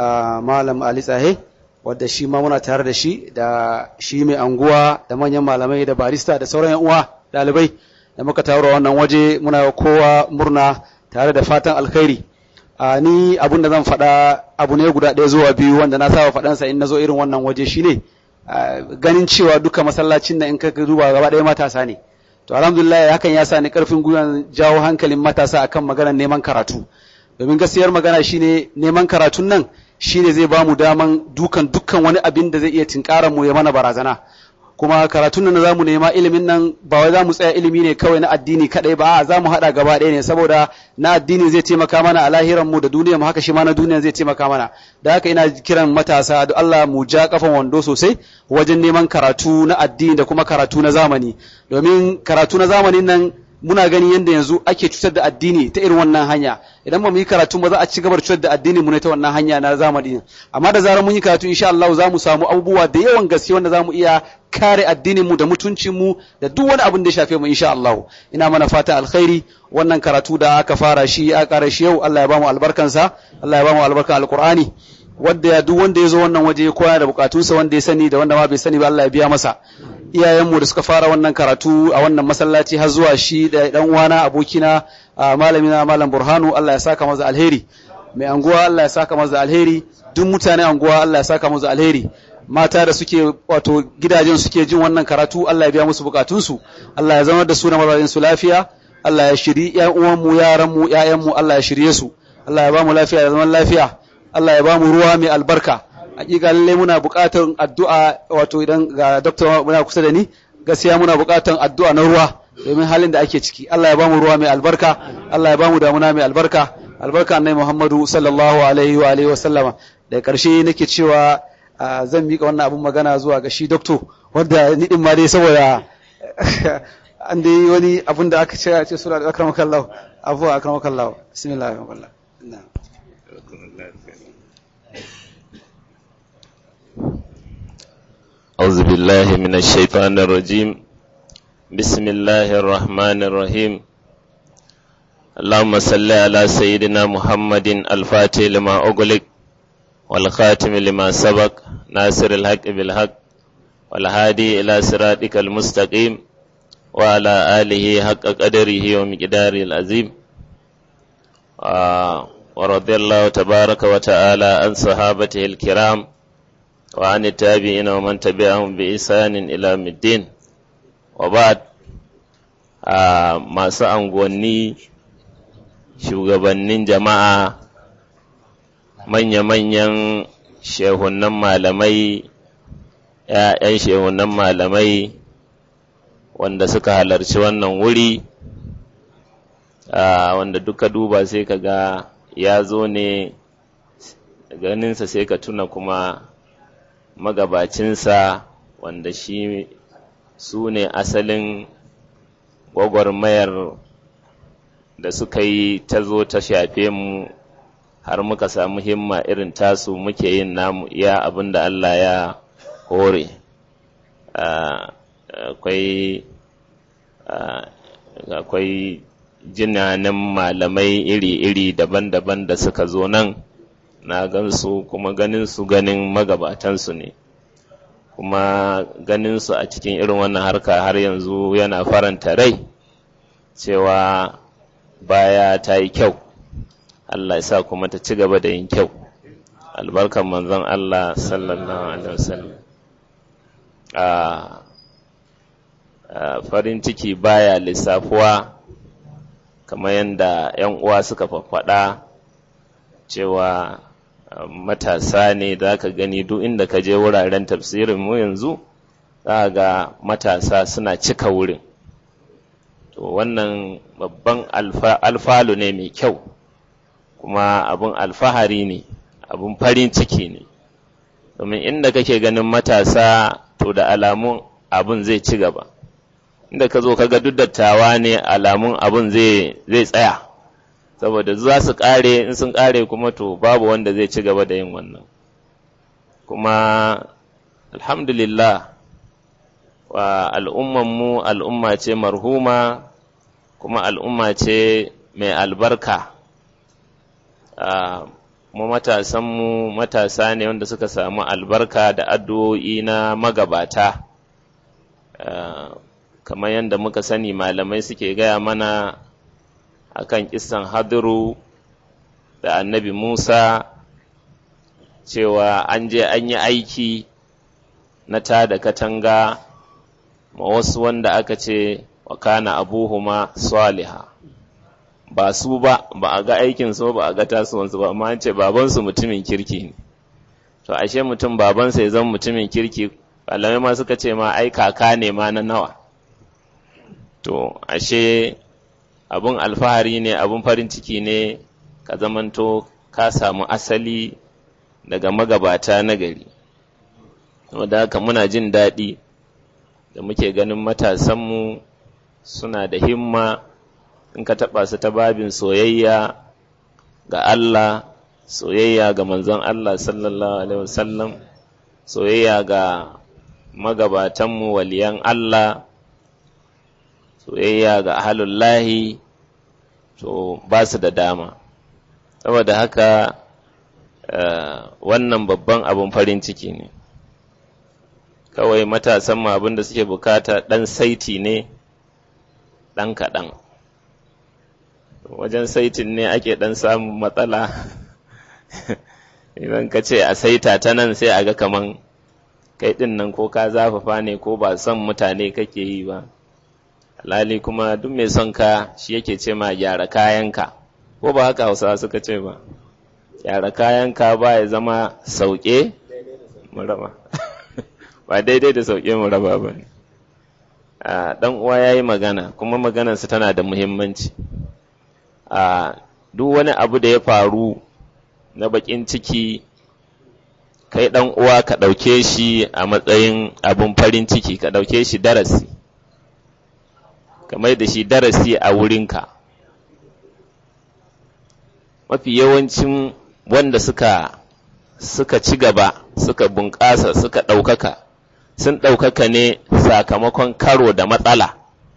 Malam Ali Tsahe wadda shi ma muna tare da shi da shi mai anguwa da manyan malamai da barista da sauran yan uwa dalibai da muka taro wannan waje muna kowa murna tare da fatan alkhairi a ni abin da zan faɗa abu ne guda ɗaya zuwa biyu wanda na saba faɗansa in na zo irin wannan waje shine ganin cewa duka masallacin na in ka duba gaba ɗaya matasa ne to alhamdulillah hakan ya sa ni karfin gwiwan jawo hankalin matasa akan maganar neman karatu domin gaskiyar magana shine neman karatun nan shine zai bamu daman dukan dukkan wani abin da zai iya tinkarar mu ya mana barazana kuma karatun nan zamu nema ilimin nan ba wai zamu tsaya ilimi ne kawai na addini kadai ba a zamu hada gaba ɗaya ne saboda na addini zai taimaka mana a lahiran mu da duniyar mu haka shi ma na duniya zai taimaka mana da haka ina kiran matasa da Allah mu ja kafan wando sosai wajen neman karatu na addini da kuma karatu na zamani domin karatu na zamanin nan muna gani yadda yanzu ake cutar da addini ta irin wannan hanya idan ba mu yi karatu ba za a ci gaba da cutar da addini mu ne ta wannan hanya na zamani amma da zarar mun yi karatu insha Allah za mu samu abubuwa da yawan gaske wanda za mu iya kare addinin mu da mutuncin mu da duk wani abin da ya shafe mu insha Allah ina mana fatan alkhairi wannan karatu da aka fara shi a kare shi yau Allah ya ba mu albarkansa Allah ya ba mu albarkan alqur'ani wanda ya duk wanda ya zo wannan waje ya koya da bukatunsa wanda ya sani da wanda ma bai sani ba Allah ya biya masa iyayenmu da suka fara wannan karatu a wannan masallaci har zuwa shi da dan uwana abokina malamina malam burhanu Allah ya saka masa alheri mai anguwa Allah ya saka masa alheri duk mutane anguwa Allah ya saka masa alheri mata da suke wato gidajen suke jin wannan karatu Allah ya biya musu bukatunsu Allah ya zama da su na mazajin su lafiya Allah ya shiri ƴan uwanmu yaranmu ƴaƴanmu Allah ya shirye su Allah ya ba mu lafiya da zaman lafiya Allah ya ba mu ruwa mai albarka hakika lallai muna buƙatar addu'a wato idan ga doctor muna kusa da ni gaskiya muna buƙatar addu'a na ruwa domin halin da ake ciki Allah ya ba mu ruwa mai albarka Allah ya ba mu damuna mai albarka albarka annabi Muhammadu sallallahu alaihi wa alihi wa sallama da ƙarshe nake cewa zan mika wannan abun magana zuwa ga shi doctor wanda ni din ma dai saboda an dai wani abun da aka ce a ce sura da akramakallahu afu akramakallahu bismillahir rahmanir rahim أعوذ بالله من الشيطان الرجيم بسم الله الرحمن الرحيم اللهم صل على سيدنا محمد الفاتح لما أغلق والخاتم لما سبق ناصر الحق بالحق والهادي إلى صراطك المستقيم وعلى آله حق قدره ومقداره العظيم آه ورضي الله تبارك وتعالى عن صحابته الكرام وعن التابعين ومن تبعهم بإحسان إلى الدين وبعد masu angonni shugabannin jama'a manya-manyan shehunan malamai ‘ya'yan shehunan malamai wanda suka halarci wannan wuri wanda duka duba sai ka ga ya zo ne ganinsa sai ka tuna kuma magabacinsa wanda shi su ne asalin gwagwarmayar da suka yi ta zo ta shafe mu har muka samu himma irin tasu muke yin namu iya abin da Allah ya hore akwai akwai jinanin malamai iri-iri daban-daban da suka zo nan na gansu kuma ganin su ganin magabatansu ne kuma ganin su a cikin irin wannan harka har yanzu yana faranta rai cewa baya ta yi kyau Allah ya sa kuma ta ci gaba da yin kyau albarkan manzon Allah sallallahu alaihi wasallam a farin ciki baya lissafuwa kamar yadda 'yan uwa suka faɗa cewa matasa ne za ka gani duk inda ka je wuraren tafsirin mu yanzu za ga matasa suna cika wurin to wannan babban alfalu ne mai kyau kuma abun alfahari ne abun farin ciki ne domin inda kake ganin matasa to da alamun abun zai ci gaba inda ka zo kaga duk dattawa ne alamun abun zai tsaya saboda za su kare in sun kare kuma to babu wanda zai ci gaba da yin wannan kuma alhamdulillah wa al'ummanmu al'umma ce marhuma kuma al'umma ce mai albarka mu matasanmu matasa ne wanda suka samu albarka da addu'o'i na magabata kamar yadda muka sani malamai suke gaya mana akan kisan hadiru da annabi Musa cewa an je an yi aiki na ta da katanga ma wasu wanda aka ce wa kana abuhuma saliha ba su ba ba a ga aikin su ba a ga tasowansu ba amma an ce babansu mutumin kirki ne to ashe mutum babansa ya zama mutumin kirki malamai ma suka ce ma ai kaka ne ma na nawa to ashe abun alfahari ne abun farin ciki ne ka zamanto ka samu asali daga magabata na gari wadda haka muna jin daɗi da muke ganin matasanmu suna da himma in ka taɓa su ta babin soyayya ga Allah soyayya ga manzon Allah sallallahu alaihi wasallam soyayya ga magabatanmu waliyan Allah soyayya ga ahalullahi to ba su da dama saboda haka wannan babban abin farin ciki ne kawai matasan ma abin da suke bukata ɗan saiti ne ɗan kaɗan wajen saitin ne ake ɗan samun matsala idan ka ce a saita ta nan sai a ga kaman kai ɗin nan ko ka zafafa ne ko ba son mutane kake yi ba alhali kuma duk mai son ka shi yake ce ma gyara kayanka ko ba haka hausawa suka ce ba gyara kayanka ba ya zama sauke muraba ba daidai da sauke muraba ba ne dan uwa ya yi magana kuma maganarsa tana da muhimmanci a duk wani abu da ya faru na bakin ciki kai dan uwa ka ɗauke shi a matsayin abun farin ciki ka ɗauke shi darasi kamar da shi darasi a wurinka mafi yawancin wanda suka suka ci gaba suka bunƙasa suka ɗaukaka sun ɗaukaka ne sakamakon karo da matsala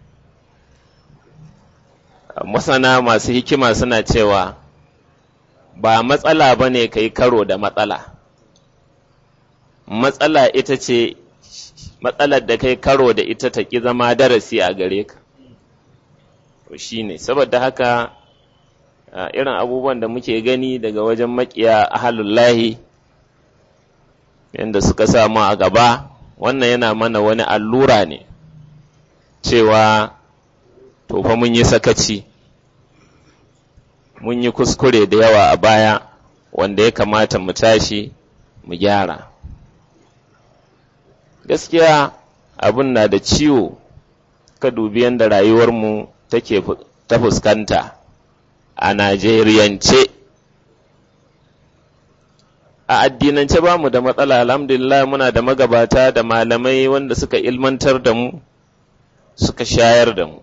masana masu hikima suna cewa ba matsala ba ne ka yi karo da matsala matsala ita ce matsalar da kai karo da ita ta ƙi zama darasi a gare ka to shi ne saboda haka irin abubuwan da muke gani daga wajen makiya ahalullahi yadda suka samu a gaba wannan yana mana wani allura ne cewa to fa mun yi sakaci mun yi kuskure da yawa a baya wanda ya kamata mu tashi mu gyara gaskiya abin na da ciwo ka dubi yadda rayuwarmu take ta fuskanta a Najeriyance. A addinance ba mu da matsala, alhamdulillah muna da magabata da malamai wanda suka ilmantar da mu, suka shayar da mu.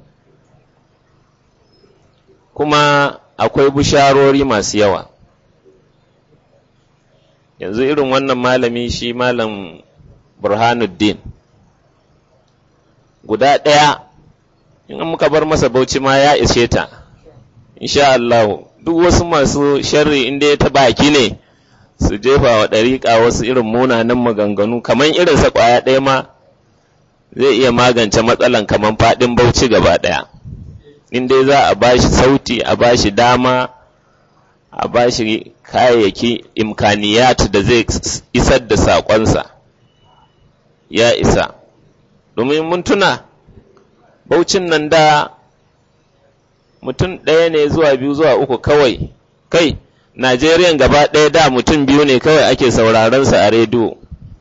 Kuma akwai bisharori masu yawa. Yanzu irin wannan malami shi malam Burhanuddin. Guda ɗaya in muka bar masa bauchi ma ya ishe ta insha Allah duk wasu masu sharri inda ya ta baki ne su jefa wa ɗariƙa wasu irin munanan maganganu kamar irin sa ƙwaya ɗaya ma zai iya magance matsalan kamar faɗin bauchi gaba ɗaya in dai za a bashi sauti a bashi dama a bashi kayayyaki imkaniyat da zai isar da saƙonsa ya isa domin mun tuna Baucin nan da mutum ɗaya ne zuwa biyu zuwa uku kawai, kai, Najeriya gaba ɗaya da mutum biyu ne kawai ake sauraron sa a rediyo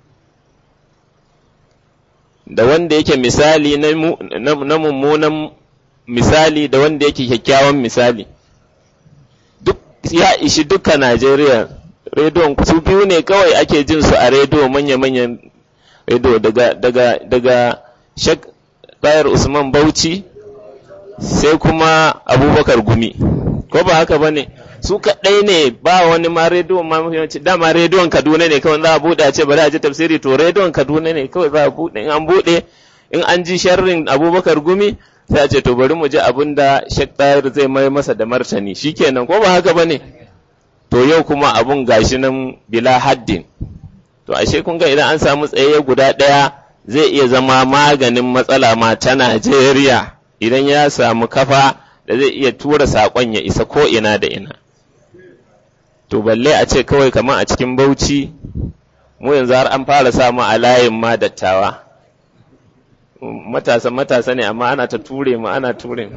da wanda yake misali na mummunan misali da wanda yake kyakkyawan misali duk ya ishi duka Najeriya rediyon su biyu ne kawai ake jin su a rediyo manya-manyan rediyo daga daga daga Sheikh Bayar Usman Bauchi sai kuma Abubakar Gumi ko ba haka bane su kaɗai ne ba wani ma rediyon ma muhimmanci dama rediyon Kaduna ne kawai za a buɗe a ce bari a ji tafsiri to rediyon Kaduna ne kawai za a buɗe in an buɗe in an ji sharrin Abubakar Gumi sai a ce to bari mu ji abin da Sheikh Tahir zai mai masa da martani shikenan ko ba haka bane to yau kuma abun gashi nan bila haddin to ashe kun ga idan an samu tsaye guda ɗaya zai iya zama maganin matsala ma ta Najeriya idan ya samu kafa da zai iya tura saƙon ya isa ko ina da ina to balle a ce kawai kamar a cikin Bauchi mu yanzu har an fara samu a layin ma dattawa matasa matasa ne amma ana ta ture mu ana ture mu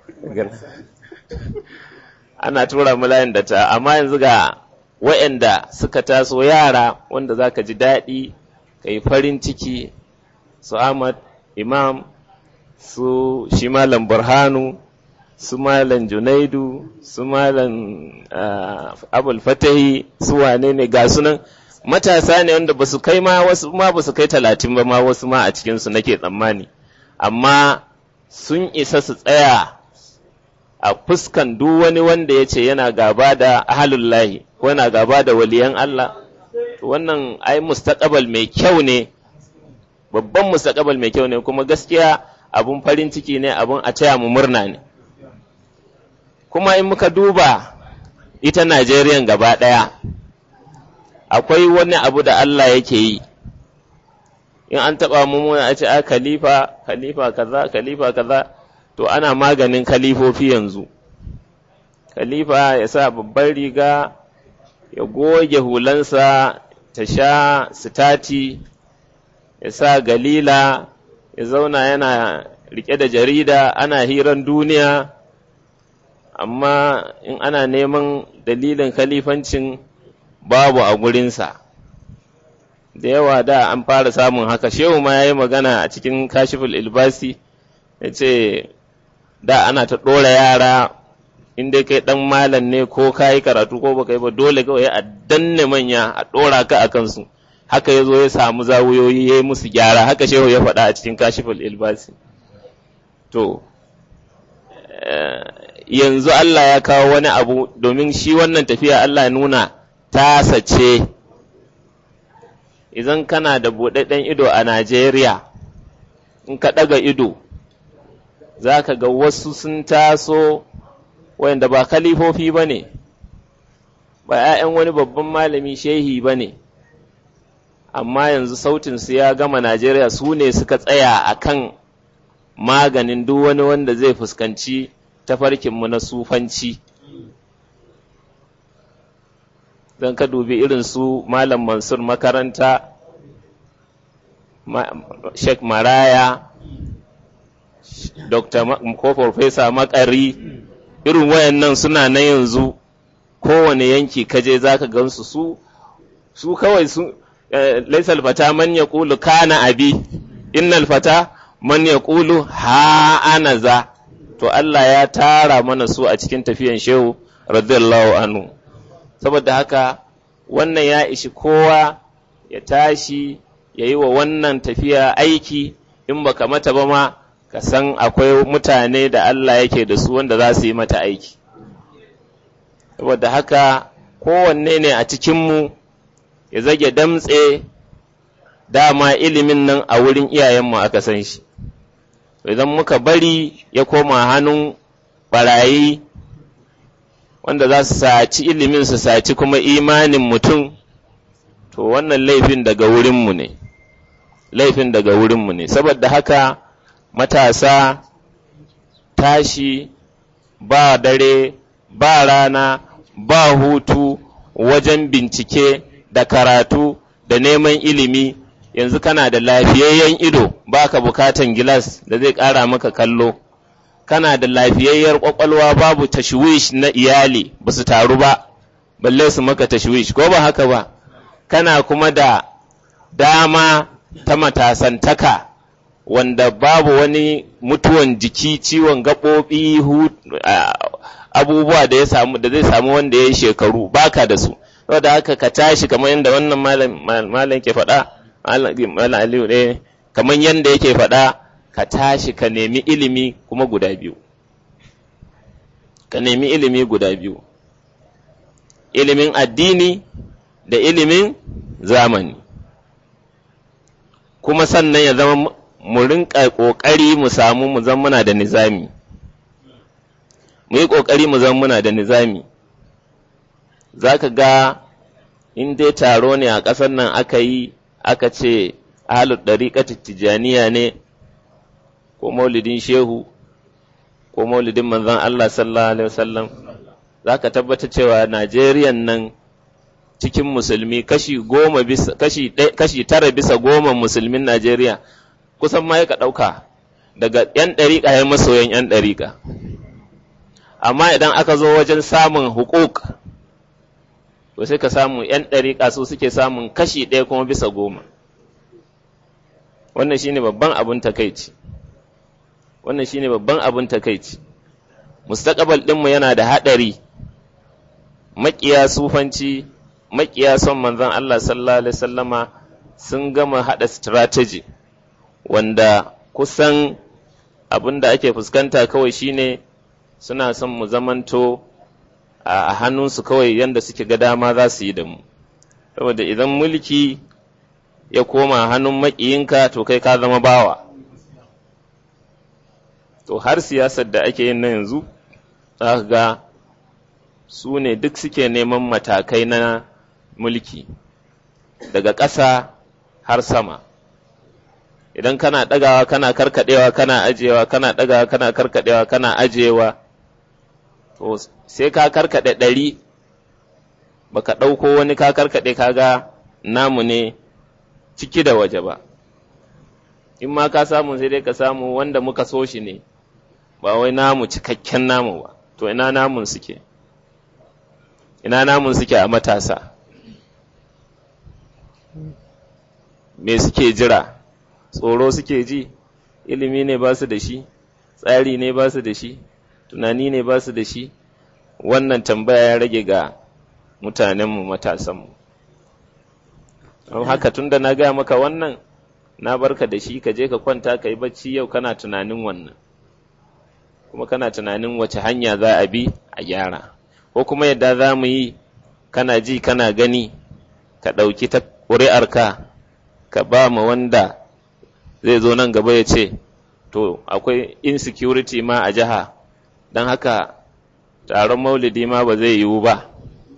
ana tura mu layin dattawa amma yanzu ga waɗanda suka taso yara wanda za ka ji daɗi ka yi farin ciki su Ahmad Imam su shi Malam Burhanu su Malam Junaidu su Malam Abul Fatahi su wane ne ga sunan matasa ne wanda ba su kai ma wasu ma ba su kai talatin ba ma wasu ma a cikinsu nake tsammani amma sun isa su tsaya a fuskan duk wani wanda ya ce yana gaba da ahalullahi ko yana gaba da waliyan Allah wannan ai mustaqabal mai kyau ne babban mustaqabal mai kyau ne kuma gaskiya abun farin ciki ne abun a taya mu murna ne kuma in muka duba ita Najeriya gaba ɗaya akwai wani abu da Allah yake yi in an taɓa mu a ce a khalifa khalifa kaza khalifa kaza to ana maganin khalifofi yanzu khalifa ya sa babban riga ya goge hulansa ta sha sitati ya sa galila ya zauna yana rike da jarida ana hiran duniya amma in ana neman dalilin khalifancin babu a gurinsa da yawa da an fara samun haka shehu ma ya yi magana a cikin kashiful ilbasi ya ce da ana ta ɗora yara in dai kai ɗan malam ne ko ka yi karatu ko baka yi ba dole kawai a danne manya a ɗora ka a kansu haka ya zo ya samu zawuyoyi ya yi musu gyara haka shehu ya faɗa a cikin kashiful ilbasi to yanzu Allah ya kawo wani abu domin shi wannan tafiya Allah nuna tasa ce idan kana da buɗaɗɗen ido a Najeriya in ka ɗaga ido za ka ga wasu sun taso wanda ba kalifofi ba ne ba ‘ya'yan wani babban malami shehi ba ne amma yanzu sautinsu ya gama Najeriya su ne suka tsaya a kan maganin duk wani wanda zai fuskanci tafarkinmu na sufanci don ka dubi irin su Malam Mansur makaranta Sheikh Maraya Dr. ko Profesa Makari irin wayannan suna na yanzu kowane yanki kaje zaka gansu su su kawai su laisal fata man yaqulu kana abi innal fata man yaqulu ha ana za to Allah ya tara mana su a cikin tafiyan shehu radiyallahu anhu saboda haka wannan ya ishi kowa ya tashi ya yi wa wannan tafiya aiki in baka mata ba ma ka san akwai mutane da Allah yake da su wanda za su yi mata aiki saboda haka kowanne ne a cikinmu ya zage damtse dama ilimin nan a wurin iyayenmu aka san shi idan muka bari ya koma hannun barayi wanda za su saci ilimin su saci kuma imanin mutum to wannan laifin daga wurinmu ne laifin daga wurinmu ne saboda haka matasa tashi ba dare ba rana ba hutu wajen bincike da karatu da neman ilimi yanzu kana da lafiyayyen ido baka bukatan gilas da zai ƙara maka kallo kana da lafiyayyar ƙwaƙwalwa babu tashwish na iyali ba su taru ba balle su maka tashwish ko ba haka ba kana kuma da dama ta matasantaka wanda babu wani mutuwan jiki ciwon gaɓoɓi abubuwa da ya samu da zai samu wanda ya yi shekaru baka da su saboda haka ka tashi kamar yadda wannan malam ke faɗa malam aliyu ne kamar yadda yake faɗa ka tashi ka nemi ilimi kuma guda biyu ka nemi ilimi guda biyu ilimin addini da ilimin zamani kuma sannan ya zama mu rinka ƙoƙari mu samu mu zama muna da nizami mu yi ƙoƙari mu zama muna da nizami za ka ga in dai taro ne a ƙasar nan aka yi aka ce ahalu ɗariƙatar tijjaniya ne ko maulidin shehu ko maulidin manzon Allah sallallahu alaihi wasallam za ka tabbata cewa Najeriya nan cikin musulmi kashi goma bisa kashi kashi tara bisa goma musulmin Najeriya kusan ma ka ɗauka daga ‘yan ɗariƙa ya masoyan ‘yan ɗariƙa amma idan aka zo wajen samun hukuk to sai ka samu ‘yan ɗariƙa su suke samun kashi ɗaya kuma bisa goma wannan shine babban abin takaici wannan shine babban abin takaici mustaqbal ɗinmu yana da haɗari maƙiya sufanci maƙiya son manzon Allah sallallahu alaihi wasallama sun gama haɗa strategy wanda kusan abin da ake fuskanta kawai shine suna son mu zamanto a hannunsu kawai yanda suke ga dama za su yi da mu saboda idan mulki ya koma hannun maƙiyinka to kai ka zama bawa to har siyasar da ake yin na yanzu za ga su ne duk suke neman matakai na mulki daga ƙasa har sama idan kana ɗagawa kana karkaɗewa kana ajiyewa kana ɗagawa kana karkaɗewa kana ajiyewa to sai ka karkaɗe ɗari baka ɗauko wani ka karkaɗe kaga namu ne ciki da waje ba in ma ka samu sai dai ka samu wanda muka so shi ne ba wai namu cikakken namu ba to ina namun suke ina namun suke a matasa me suke jira tsoro suke ji ilimi ne ba su da shi tsari ne ba su da shi tunani ne ba su da shi wannan tambaya ya rage ga mutanenmu matasanmu don haka tun da na gaya maka wannan na barka da shi ka je ka kwanta ka yi bacci yau kana tunanin wannan kuma kana tunanin wace hanya za a bi a gyara ko kuma yadda za mu yi kana ji kana gani ka ɗauki ta ƙuri'arka ka ba ma wanda zai zo nan gaba ya ce to akwai insecurity ma a jiha don haka taron maulidi ma ba zai yiwu ba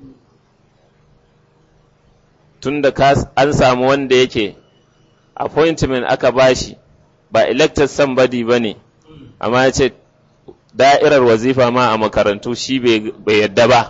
tun da an samu wanda yake appointment aka bashi ba elected somebody ba ne amma ya ce da'irar wazifa ma a makarantu shi bai yadda ba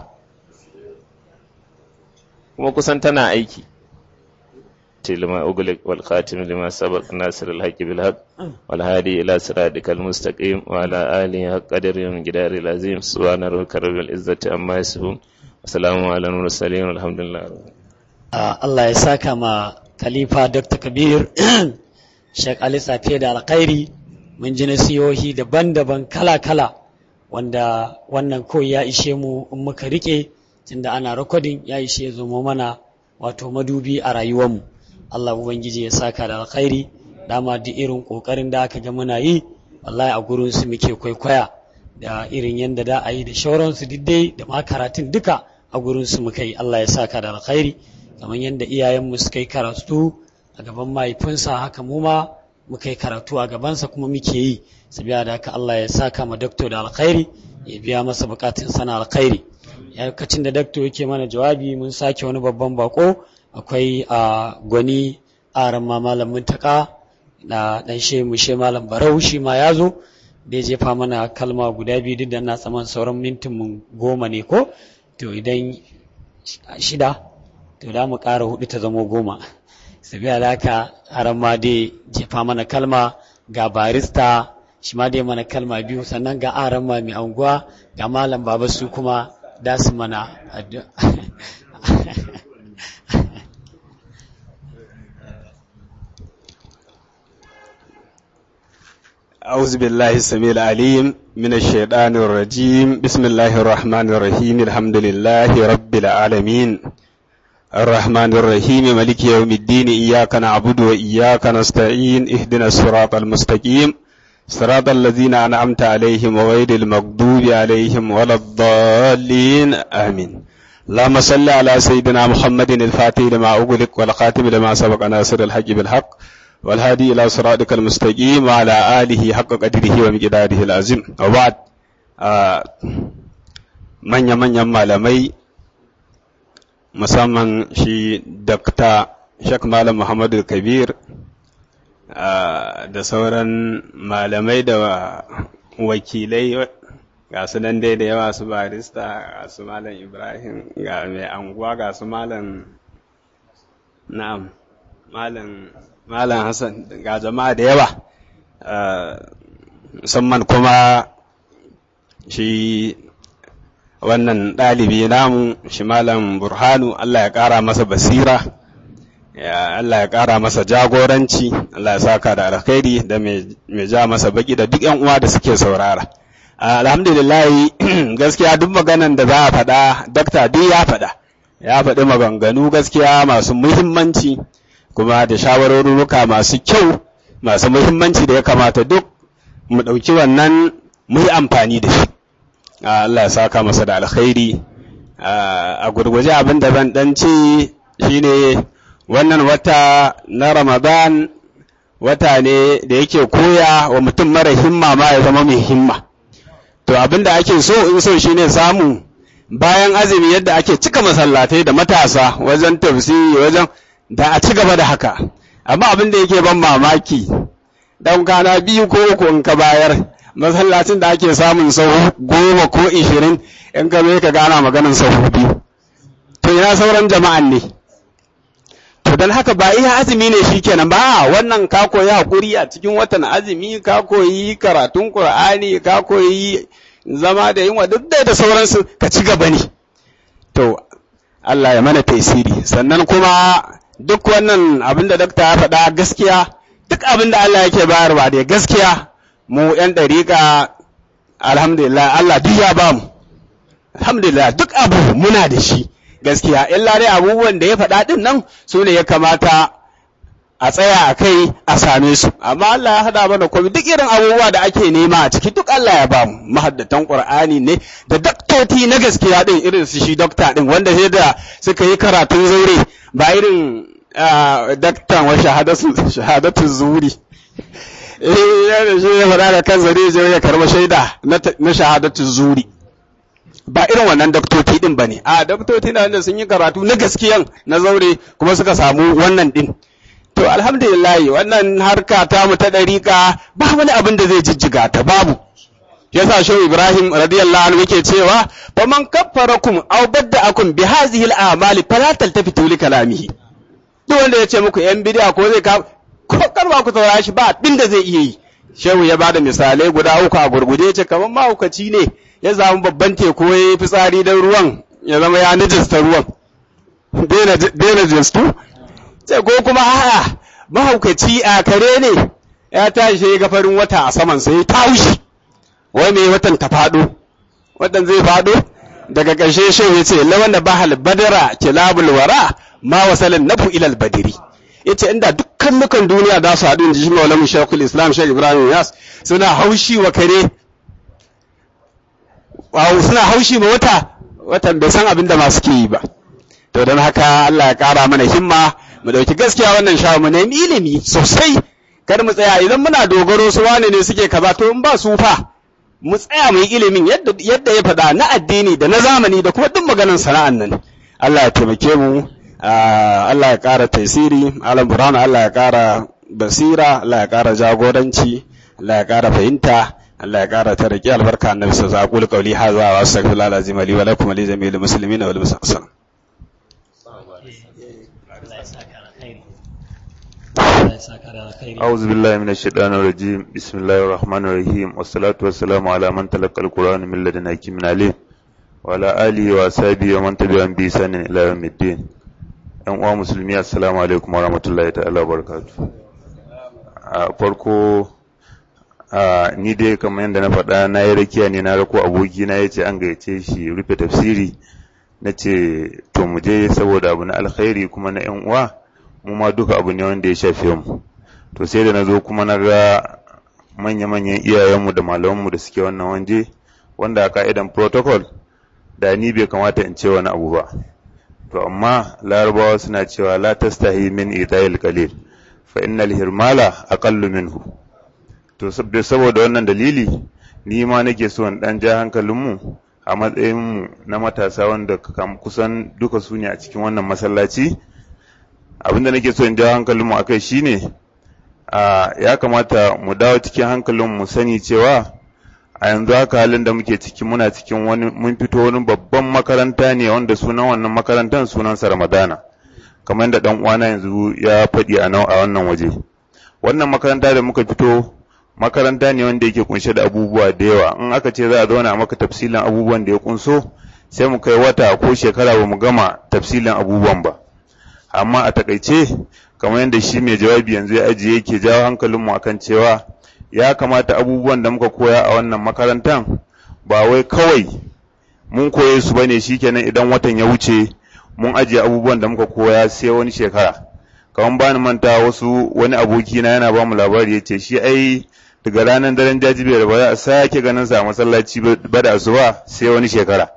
kuma kusan tana aiki لما أغلق والخاتم لما سبق ناصر الحق بالحق والهادي إلى صراطك المستقيم وعلى آله حق قدر ومقدار العظيم سبحان ربك رب العزة عما يصفون وسلام على المرسلين والحمد لله Allah ya saka ma Khalifa Dr. Kabir Sheikh Ali Safiya da alkhairi mun ji nasihohi daban-daban kala-kala wanda wannan koyi ya ishe mu in muka rike tunda ana recording ya ishe zomo mana wato madubi a rayuwarmu Allah Ubangiji ya saka da alkhairi dama duk irin kokarin da aka ga muna yi wallahi a gurin su muke kwaikwaya da irin yadda da a yi da shauransu dai da ma karatun duka a gurin su muka yi Allah ya saka da alkhairi kamar yadda iyayenmu suka yi karatu a gaban mahaifinsa haka mu ma muka yi karatu a gabansa kuma muke yi sabiya da haka Allah ya saka ma dakto da alkhairi ya biya masa bukatun sana alkhairi yakacin da dakto yake mana jawabi mun sake wani babban bako akwai a gwani aran ma malamin taka da dan she mu she malam barau shi ma ya zo da jefa mana kalma guda biyu duk da na tsaman sauran mintin mun goma ne ko to idan shida to da mu ƙara hudu ta zamo goma sabiya da haka aran ma dai jefa mana kalma ga barista shi ma dai mana kalma biyu sannan ga aran ma mai anguwa ga malam baba su kuma da su mana addu'a أعوذ بالله السميع العليم من الشيطان الرجيم بسم الله الرحمن الرحيم الحمد لله رب العالمين الرحمن الرحيم ملك يوم الدين إياك نعبد وإياك نستعين اهدنا الصراط المستقيم صراط الذين أنعمت عليهم وغير المغضوب عليهم ولا الضالين آمين اللهم صل على سيدنا محمد الفاتح لما أغلق والخاتم لما سبق ناصر الحق بالحق والهادي إلى صراطك المستقيم وعلى آله حق قدره ومقداره العظيم وبعد من يمن يما لمي musamman shi dakta shak malam muhammadu kabir da sauran malamai da wakilai ga su nan dai da yawa su barista ga su malam ibrahim ga mai anguwa ga su malam na'am malam malam hassan ga jama'a da yawa musamman kuma shi wannan ɗalibi namu shi malam burhanu Allah ya ƙara masa basira Allah ya ƙara masa jagoranci Allah ya saka da alkhairi da mai ja masa baki da duk yan uwa da suke saurara alhamdulillah gaskiya duk maganan da za a faɗa dakta duk ya faɗa ya faɗi maganganu gaskiya masu muhimmanci kuma da shawarorruka masu kyau masu muhimmanci da ya kamata duk mu ɗauki wannan mu yi amfani da shi Allah ya saka masa da alkhairi a gurguje abin da zan dan ce shine wannan wata na Ramadan wata ne da yake koya wa mutum mara himma ma ya zama mai himma to abin da ake so in so shine samu bayan azumi yadda ake cika masallatai da matasa wajen tafsiri wajen da a ci gaba da haka amma abin da yake ban mamaki dan kana biyu ko uku in ka bayar masallacin da ake samun sau goma ko ishirin in ka zo ka gana maganin sau biyu to ina sauran jama'an ne to don haka ba iya azumi ne shikenan ba wannan ka koyi hakuri a cikin watan azumi ka koyi karatun qur'ani ka koyi zama da yunwa duk da sauransu ka ci gaba ne to Allah ya mana tasiri sannan kuma duk wannan abin da dakta ya faɗa gaskiya duk abin da Allah yake bayarwa da gaskiya mu ‘yan ɗariƙa alhamdulillah Allah duk ya bamu alhamdulillah duk abu muna da shi gaskiya illa dai abubuwan da ya faɗa ɗin nan su ne ya kamata a tsaya a kai a same su amma Allah ya haɗa mana komai duk irin abubuwa da ake nema a ciki duk Allah ya bamu mahaddatan Qur'ani ne da daktoti na gaskiya ɗin irin su shi dokta ɗin wanda sai da suka yi karatun zaure ba irin daktan wa shahadatu zuri eh ya da shi ya faɗa da kansa zai je ya karɓa shaida na shahadatu zuri ba irin wannan daktoci din bane a daktoci na wanda sun yi karatu na gaskiyan na zaure kuma suka samu wannan din to alhamdulillah wannan harka ta mu ta dariƙa ba wani abin da zai jijjiga ta babu yasa shehu ibrahim radiyallahu anhu yake cewa fa man kaffarakum aw badda'akum bi hadhihi al-a'mali fala taltafitu li kalamihi duk wanda ya ce muku yan bid'a ko zai ka ko karba ku saurara shi ba abin da zai iya yi shehu ya bada misalai guda uku a gurguje ce kamar mahaukaci ne ya samu babban teku ya yi fitsari don ruwan ya zama ya najista ruwan daina jistu ce ko kuma a'a mahaukaci a kare ne ya tashi ya ga farin wata a saman sai ta wuce wai mai watan ta faɗo watan zai faɗo daga ƙarshe shehu ya ce lawan da bahal badara kilabul wara ma wasalin nafu ilal badiri yace inda dukkan nukan duniya za su haɗu in ji maulamu shekul islam shek ibrahim yas suna haushi wa kare suna haushi ma wata watan bai san abin da masu ke yi ba to don haka Allah ya ƙara mana himma mu ɗauki gaskiya wannan shawo mu nemi ilimi sosai kar mu tsaya idan muna dogaro su wane ne suke kaza to in ba su fa mu tsaya mu yi ilimin yadda yadda ya faɗa na addini da na zamani da kuma duk maganar sana'an nan Allah ya taimake mu Allah ya ƙara tasiri alam burhanu Allah ya ƙara basira Allah ya ƙara jagoranci Allah ya ƙara fahimta Allah ya ƙara tariki albarka annabi sallallahu alaihi wasallam qawli hadha wa astaghfirullahi alazim li wa lakum wa li jami'il muslimina wal muslimin أعوذ بالله من الشيطان الرجيم بسم الله الرحمن الرحيم والصلاة والسلام على من تلقى القرآن من لدن حكيم عليم وعلى آله وأصحابه ومن تبعهم بإحسان إلى يوم الدين ‘yan uwa musulmi assalamu alaikum wa rahmatullahi ta'ala barakatu a farko ni dai kamar yadda na faɗa na yi rakiya ne na rako aboki na ya ce an gayyace shi rufe tafsiri na ce to mu je saboda abu na alkhairi kuma na ‘yan uwa mu ma duka abu ne wanda ya shafe mu to sai da na zo kuma na ga manya-manyan iyayenmu da malamanmu da suke wannan wanje wanda a ka'idan protocol da ni bai kamata in ce wani abu ba to amma larabawa suna cewa la tastahi min idayil qalil fa innal hirmala aqallu minhu to saboda wannan dalili ni ma nake so in dan ja hankalinmu a matsayin mu na matasa wanda kusan duka su ne a cikin wannan masallaci abinda nake so in ja hankalinmu akai shine a ya kamata mu dawo cikin hankalinmu mu sani cewa a yanzu haka halin da muke ciki muna cikin wani mun fito wani babban makaranta ne wanda sunan wannan makarantar sunansa Ramadana kamar da dan uwana yanzu ya faɗi a a wannan waje wannan makaranta da muka fito makaranta ne wanda yake kunshe da abubuwa da yawa in aka ce za a zauna maka tafsilin abubuwan da ya kunso sai mu kai wata ko shekara ba mu gama tafsilin abubuwan ba amma a takaice kamar yadda shi mai jawabi yanzu ya ajiye yake jawo hankalinmu akan cewa ya kamata abubuwan da muka koya a wannan makarantar ba wai kawai mun koye su bane shikenan idan watan ya wuce mun ajiye abubuwan da muka koya sai wani shekara kamar ba ni manta wasu wani aboki na yana ba mu labari ya ce shi ai daga ranar daren jajibiyar ba za a sake ganin sa a masallaci ba da asuba sai wani shekara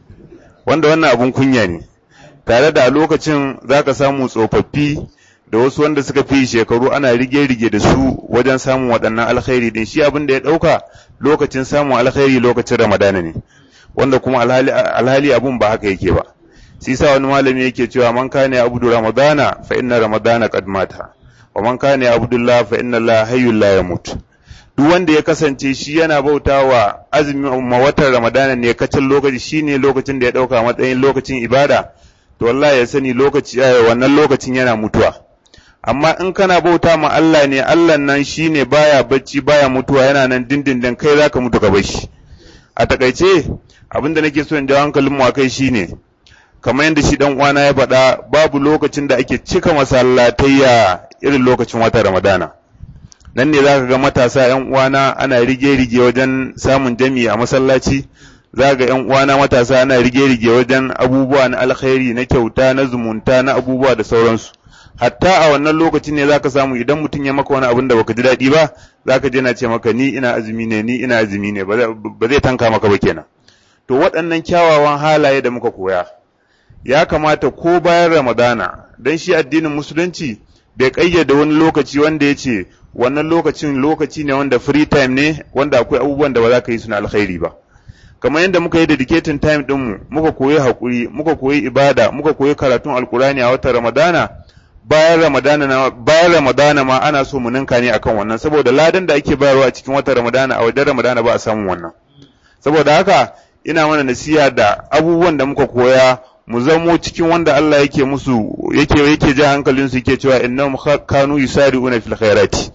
wanda wannan abun kunya ne tare da a lokacin za ka samu tsofaffi da wasu wanda suka fi shekaru ana rige-rige da su wajen samun waɗannan alkhairi din shi abin da ya ɗauka lokacin samun alkhairi lokacin ramadana ne wanda kuma alhali abun ba haka yake ba shi sa wani malami yake cewa man kana abudu ramadana fa inna ramadana qad mata wa man kana abdullah fa inna la hayyul la yamut duk wanda ya kasance shi yana bautawa azumin ma watan ramadana ne kacin lokaci shine lokacin da ya ɗauka matsayin lokacin ibada to wallahi ya sani lokaci wannan lokacin yana mutuwa amma in kana bauta ma Allah ne Allah nan shine baya bacci baya mutuwa yana nan dindindin kai zaka mutu ka bashi a takaice abinda nake so in jawo hankalin mu akai shine kamar yadda shi dan uwana ya faɗa babu lokacin da ake cika masallatayya irin lokacin wata Ramadana nan ne zaka ga matasa yan uwana ana rige-rige wajen samun jami'i a masallaci za ga ‘yan uwana matasa ana rige-rige wajen abubuwa na alkhairi na kyauta na zumunta na abubuwa da sauransu hatta a wannan lokacin ne zaka samu idan mutum ya maka wani abin da baka ji daɗi ba zaka je na ce maka ni ina azumi ne ni ina azumi ne ba zai tanka maka ba kenan to waɗannan kyawawan halaye da muka koya ya kamata ko bayan ramadana dan shi addinin musulunci bai ƙayyade wani lokaci wanda ya ce wannan lokacin lokaci ne wanda free time ne wanda akwai abubuwan da ba za ka yi suna alkhairi ba kamar yadda muka yi dedicating time ɗinmu muka koyi haƙuri muka koyi ibada muka koyi karatun alkurani a watan ramadana bayan ramadana na bayan ramadana ma ana so mu ninka ne akan wannan saboda ladan da ake bayarwa a cikin watan ramadana a wajen ramadana ba a samun wannan saboda haka ina mana nasiha da abubuwan da muka koya mu zamo cikin wanda Allah yake musu yake yake ja hankalin su yake cewa innahum kanu yusari'una fil khairati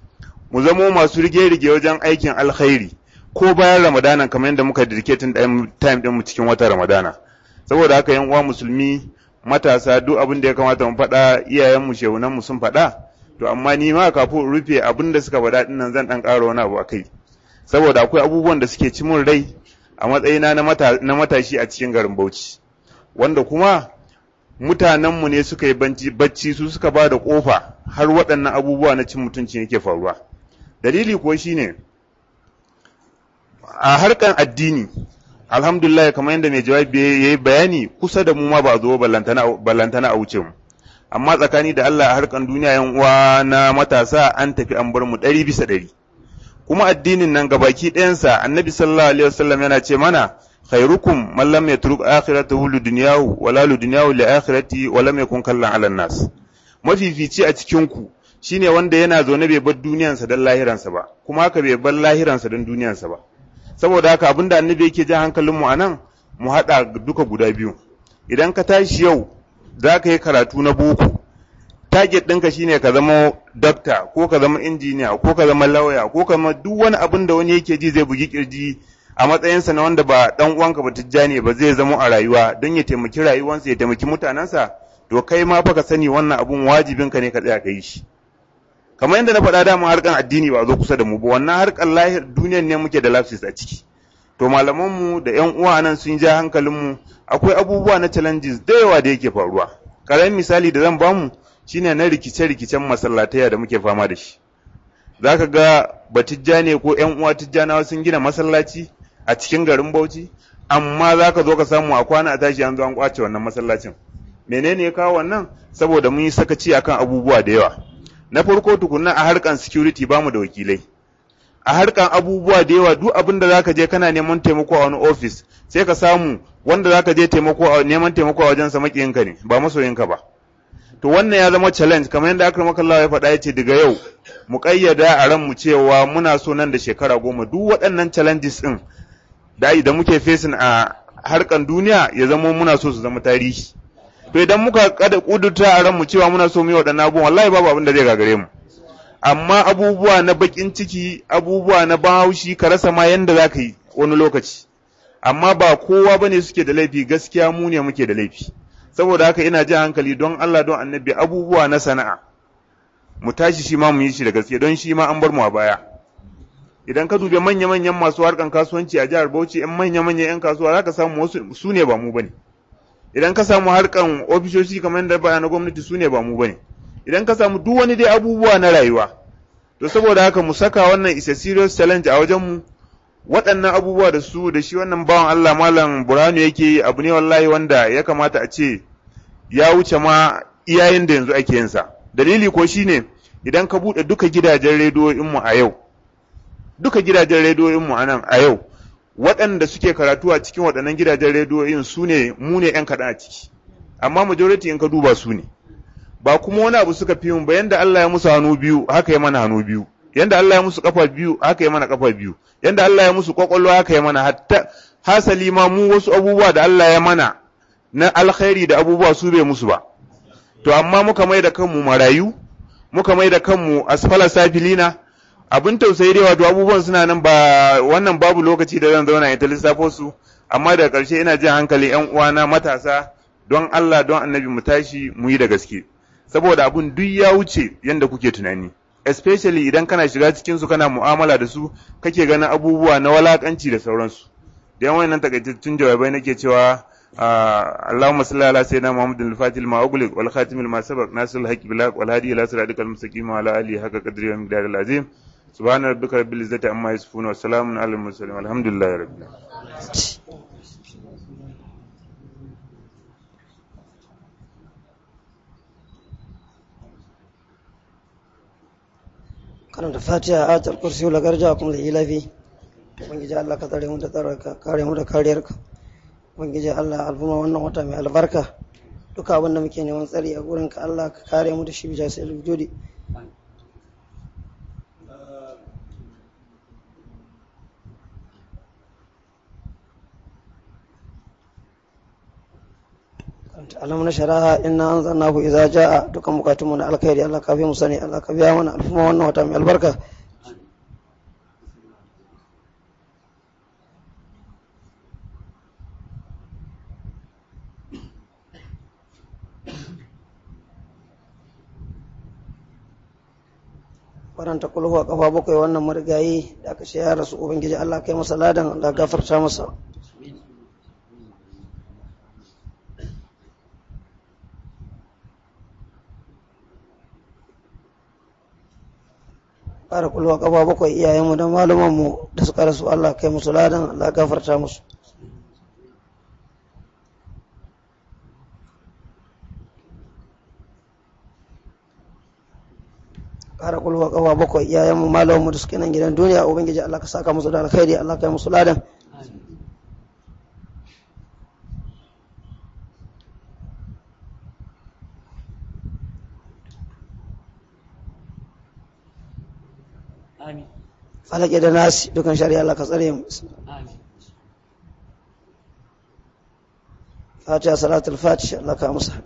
mu zamo masu rige-rige wajen aikin alkhairi ko bayan ramadana kamar yadda muka dedicating time din mu cikin watan ramadana saboda haka yan uwa musulmi matasa duk abin da ya kamata mu faɗa iyayen mu shehunan mu sun faɗa to amma ni ma kafin rufe abin da suka faɗa dinnan zan dan ƙara wani abu akai saboda akwai abubuwan da suke ci mun rai a matsayina na matashi a cikin garin Bauchi wanda kuma mutanenmu ne suka yi bacci su suka ba da ƙofa har waɗannan abubuwa na cin mutunci yake faruwa dalili kuwa shine a harkan addini alhamdulillah kamar yadda mai jawabi ya yi bayani kusa da mu ma ba a zo ballantana a wuce mu amma tsakani da Allah a harkan duniya yan uwa na matasa an tafi an bar mu ɗari bisa ɗari kuma addinin nan gabaki ɗayansa annabi sallallahu alaihi wasallam yana ce mana khairukum man lam yatruk akhiratahu li dunyahu wala li dunyahu li akhirati wa lam yakun kallan ala nas mafifici a cikin ku shine wanda yana zaune bai bar duniyansa don lahiransa ba kuma haka bai bar lahiransa don duniyansa ba saboda haka abinda annabi yake jan hankalinmu a nan mu haɗa duka guda biyu idan ka tashi yau za ka yi karatu na boko target ɗinka shine ka zama dokta ko ka zama injiniya ko ka zama lauya ko ka zama duk wani abin da wani yake ji zai bugi kirji a matsayinsa na wanda ba dan uwanka ba tijjani ba zai zama a rayuwa don ya taimaki rayuwarsa ya taimaki mutanensa to kai ma fa ka sani wannan abun wajibinka ne ka tsaya ka yi shi kamar yadda na faɗa dama harkan addini ba zo kusa da mu ba wannan harkan lahir duniyar ne muke da lafsis a ciki to malamanmu da yan uwa nan sun ja hankalinmu akwai abubuwa na challenges da yawa da yake faruwa karamin misali da zan bamu shine na rikice-rikicen masallataya da muke fama da shi zaka ga batijja ne ko yan uwa tijjanawa sun gina masallaci a cikin garin Bauchi amma zaka zo ka samu a kwana a tashi an zo an kwace wannan masallacin menene ya kawo wannan saboda mun yi sakaci akan abubuwa da yawa na farko tukunna a harkan security bamu da wakilai a harkan abubuwa da yawa duk abin da zaka je kana neman taimako a wani office sai ka samu wanda zaka je taimako a neman taimako a wajen sa makiyinka ne ba masoyinka ba to wannan ya zama challenge kamar yadda aka maka Allah ya faɗa yace daga yau mu kayyada a ran mu cewa muna so nan da shekara goma duk waɗannan challenges din da da muke facing a harkan duniya ya zama muna so su zama tarihi to idan muka kada kudurta a ran mu cewa muna so mu yi waɗannan abubuwan wallahi babu abin da zai gagare mu amma abubuwa na bakin ciki abubuwa na bahaushi ka rasa ma yanda za ka yi wani lokaci amma ba kowa ba ne suke da laifi gaskiya mu ne muke da laifi saboda haka ina jin hankali don Allah don annabi abubuwa na sana'a mu tashi shi ma mu yi shi da gaske don shi ma an bar mu a baya idan ka dube manya-manyan masu harkan kasuwanci a jihar Bauchi yan manya-manyan yan kasuwa za ka samu wasu su ne ba mu bane idan ka samu harkan ofishoshi kamar yadda baya na gwamnati su ne ba mu bane idan ka samu duk wani dai abubuwa na rayuwa to saboda haka mu saka wannan is a serious challenge a wajen mu waɗannan abubuwa da su da shi wannan bawan Allah malam Burhanu yake yi abu ne wallahi wanda ya kamata a ce ya wuce ma iyayen da yanzu ake yin sa dalili ko shine idan ka buɗe duka gidajen rediyoyin mu a yau duka gidajen rediyoyin mu a nan a yau waɗanda suke karatu a cikin waɗannan gidajen rediyoyin su ne mu ne 'yan kaɗan a ciki amma majority in ka duba su ne ba kuma wani abu suka fi yin ba yanda Allah ya musu hannu biyu haka ya mana hannu biyu yanda Allah ya musu kafa biyu haka ya mana kafa biyu yanda Allah ya musu kwakwalwa haka ya mana hatta hasali ma mu wasu abubuwa da Allah ya mana na alkhairi da abubuwa su bai musu ba to amma muka mai da kanmu marayu muka mai da kanmu asfala safilina abin tausayi dai wato abubuwan suna nan ba wannan babu lokaci da zan zauna in ta lissafo su amma daga ƙarshe ina jin hankali ƴan uwana matasa don Allah don annabi mu tashi mu yi da gaske saboda abun duk ya wuce yanda kuke tunani especially idan kana shiga cikin su kana mu'amala da su kake ganin abubuwa na walakanci da sauransu da yawan nan takaitattun jawabai nake cewa اللهم صل على سيدنا محمد الفاتح لما أغلق والخاتم لما سبق ناصر الحق بالحق والهادي إلى صراطك المستقيم وعلى آله حق قدره ومقداره العظيم سبحان ربك رب العزة عما يصفون وسلام على المرسلين والحمد لله رب العالمين karanta fatiha a ayatul kursi la garja kuma da ilafi ubangiji Allah ka tsare mu da tsaraka kare mu da kariyarka ubangiji Allah alfuma wannan wata mai albarka duka abin da muke neman tsari a gurin ka Allah ka kare mu da shi bija sai wujudi alam na sharaha inna anzalnahu idza jaa dukan bukatunmu na alkhairi Allah ka fi mu sani Allah ka biya mana alfuma wannan wata mai albarka faranta kulhu a kafa bakwai wannan marigayi da aka ce ya rasu ubangiji Allah kai masa ladan Allah gafarta masa ƙara kulwa ƙafa bakwai iyayenmu da malumanmu da suka rasu Allah kai musu ladan Allah gafarta musu ƙara kulwa ƙafa bakwai iyayenmu malumanmu da suke nan gidan duniya ubangiji Allah ka saka musu da alkhairi Allah kai musu ladan amin falake da nasi dukan shari'a Allah ka tsare mu amin fatiha salatul fatiha Allah ka musa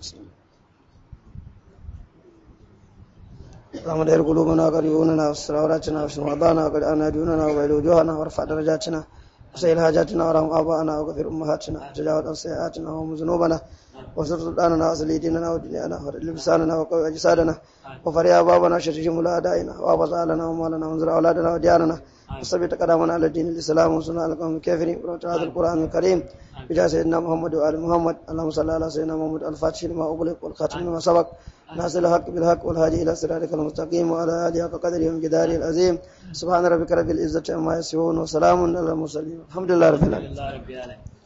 اللهم دير قلوبنا وقد يوننا واستر عوراتنا واشف مرضانا وقد آنا دوننا وبعد وجوهنا وارفع درجاتنا وسائل حاجاتنا وارحم آباءنا وغفر أمهاتنا وتجاوز عن سيئاتنا وهم ذنوبنا وانصر سلطاننا وأصلي ديننا ودنيانا ورد لساننا وقوي أجسادنا وفريا بابنا شرهم أعدائنا وأبط لنا ومالنا وانزل أولادنا وديارنا وثبت قدامنا على الدين الإسلام وصنع القوم الكافرين ورد هذا القرآن الكريم بجاه سيدنا محمد وآل محمد اللهم صل على سيدنا محمد الفاتح لما أغلق والخاتم لما سبق ناصر الحق بالحق والهادي إلى صراطك المستقيم وعلى آله حق قدره ومقداره العظيم سبحان ربك رب العزة عما يصفون وسلام على المرسلين الحمد لله رب العالمين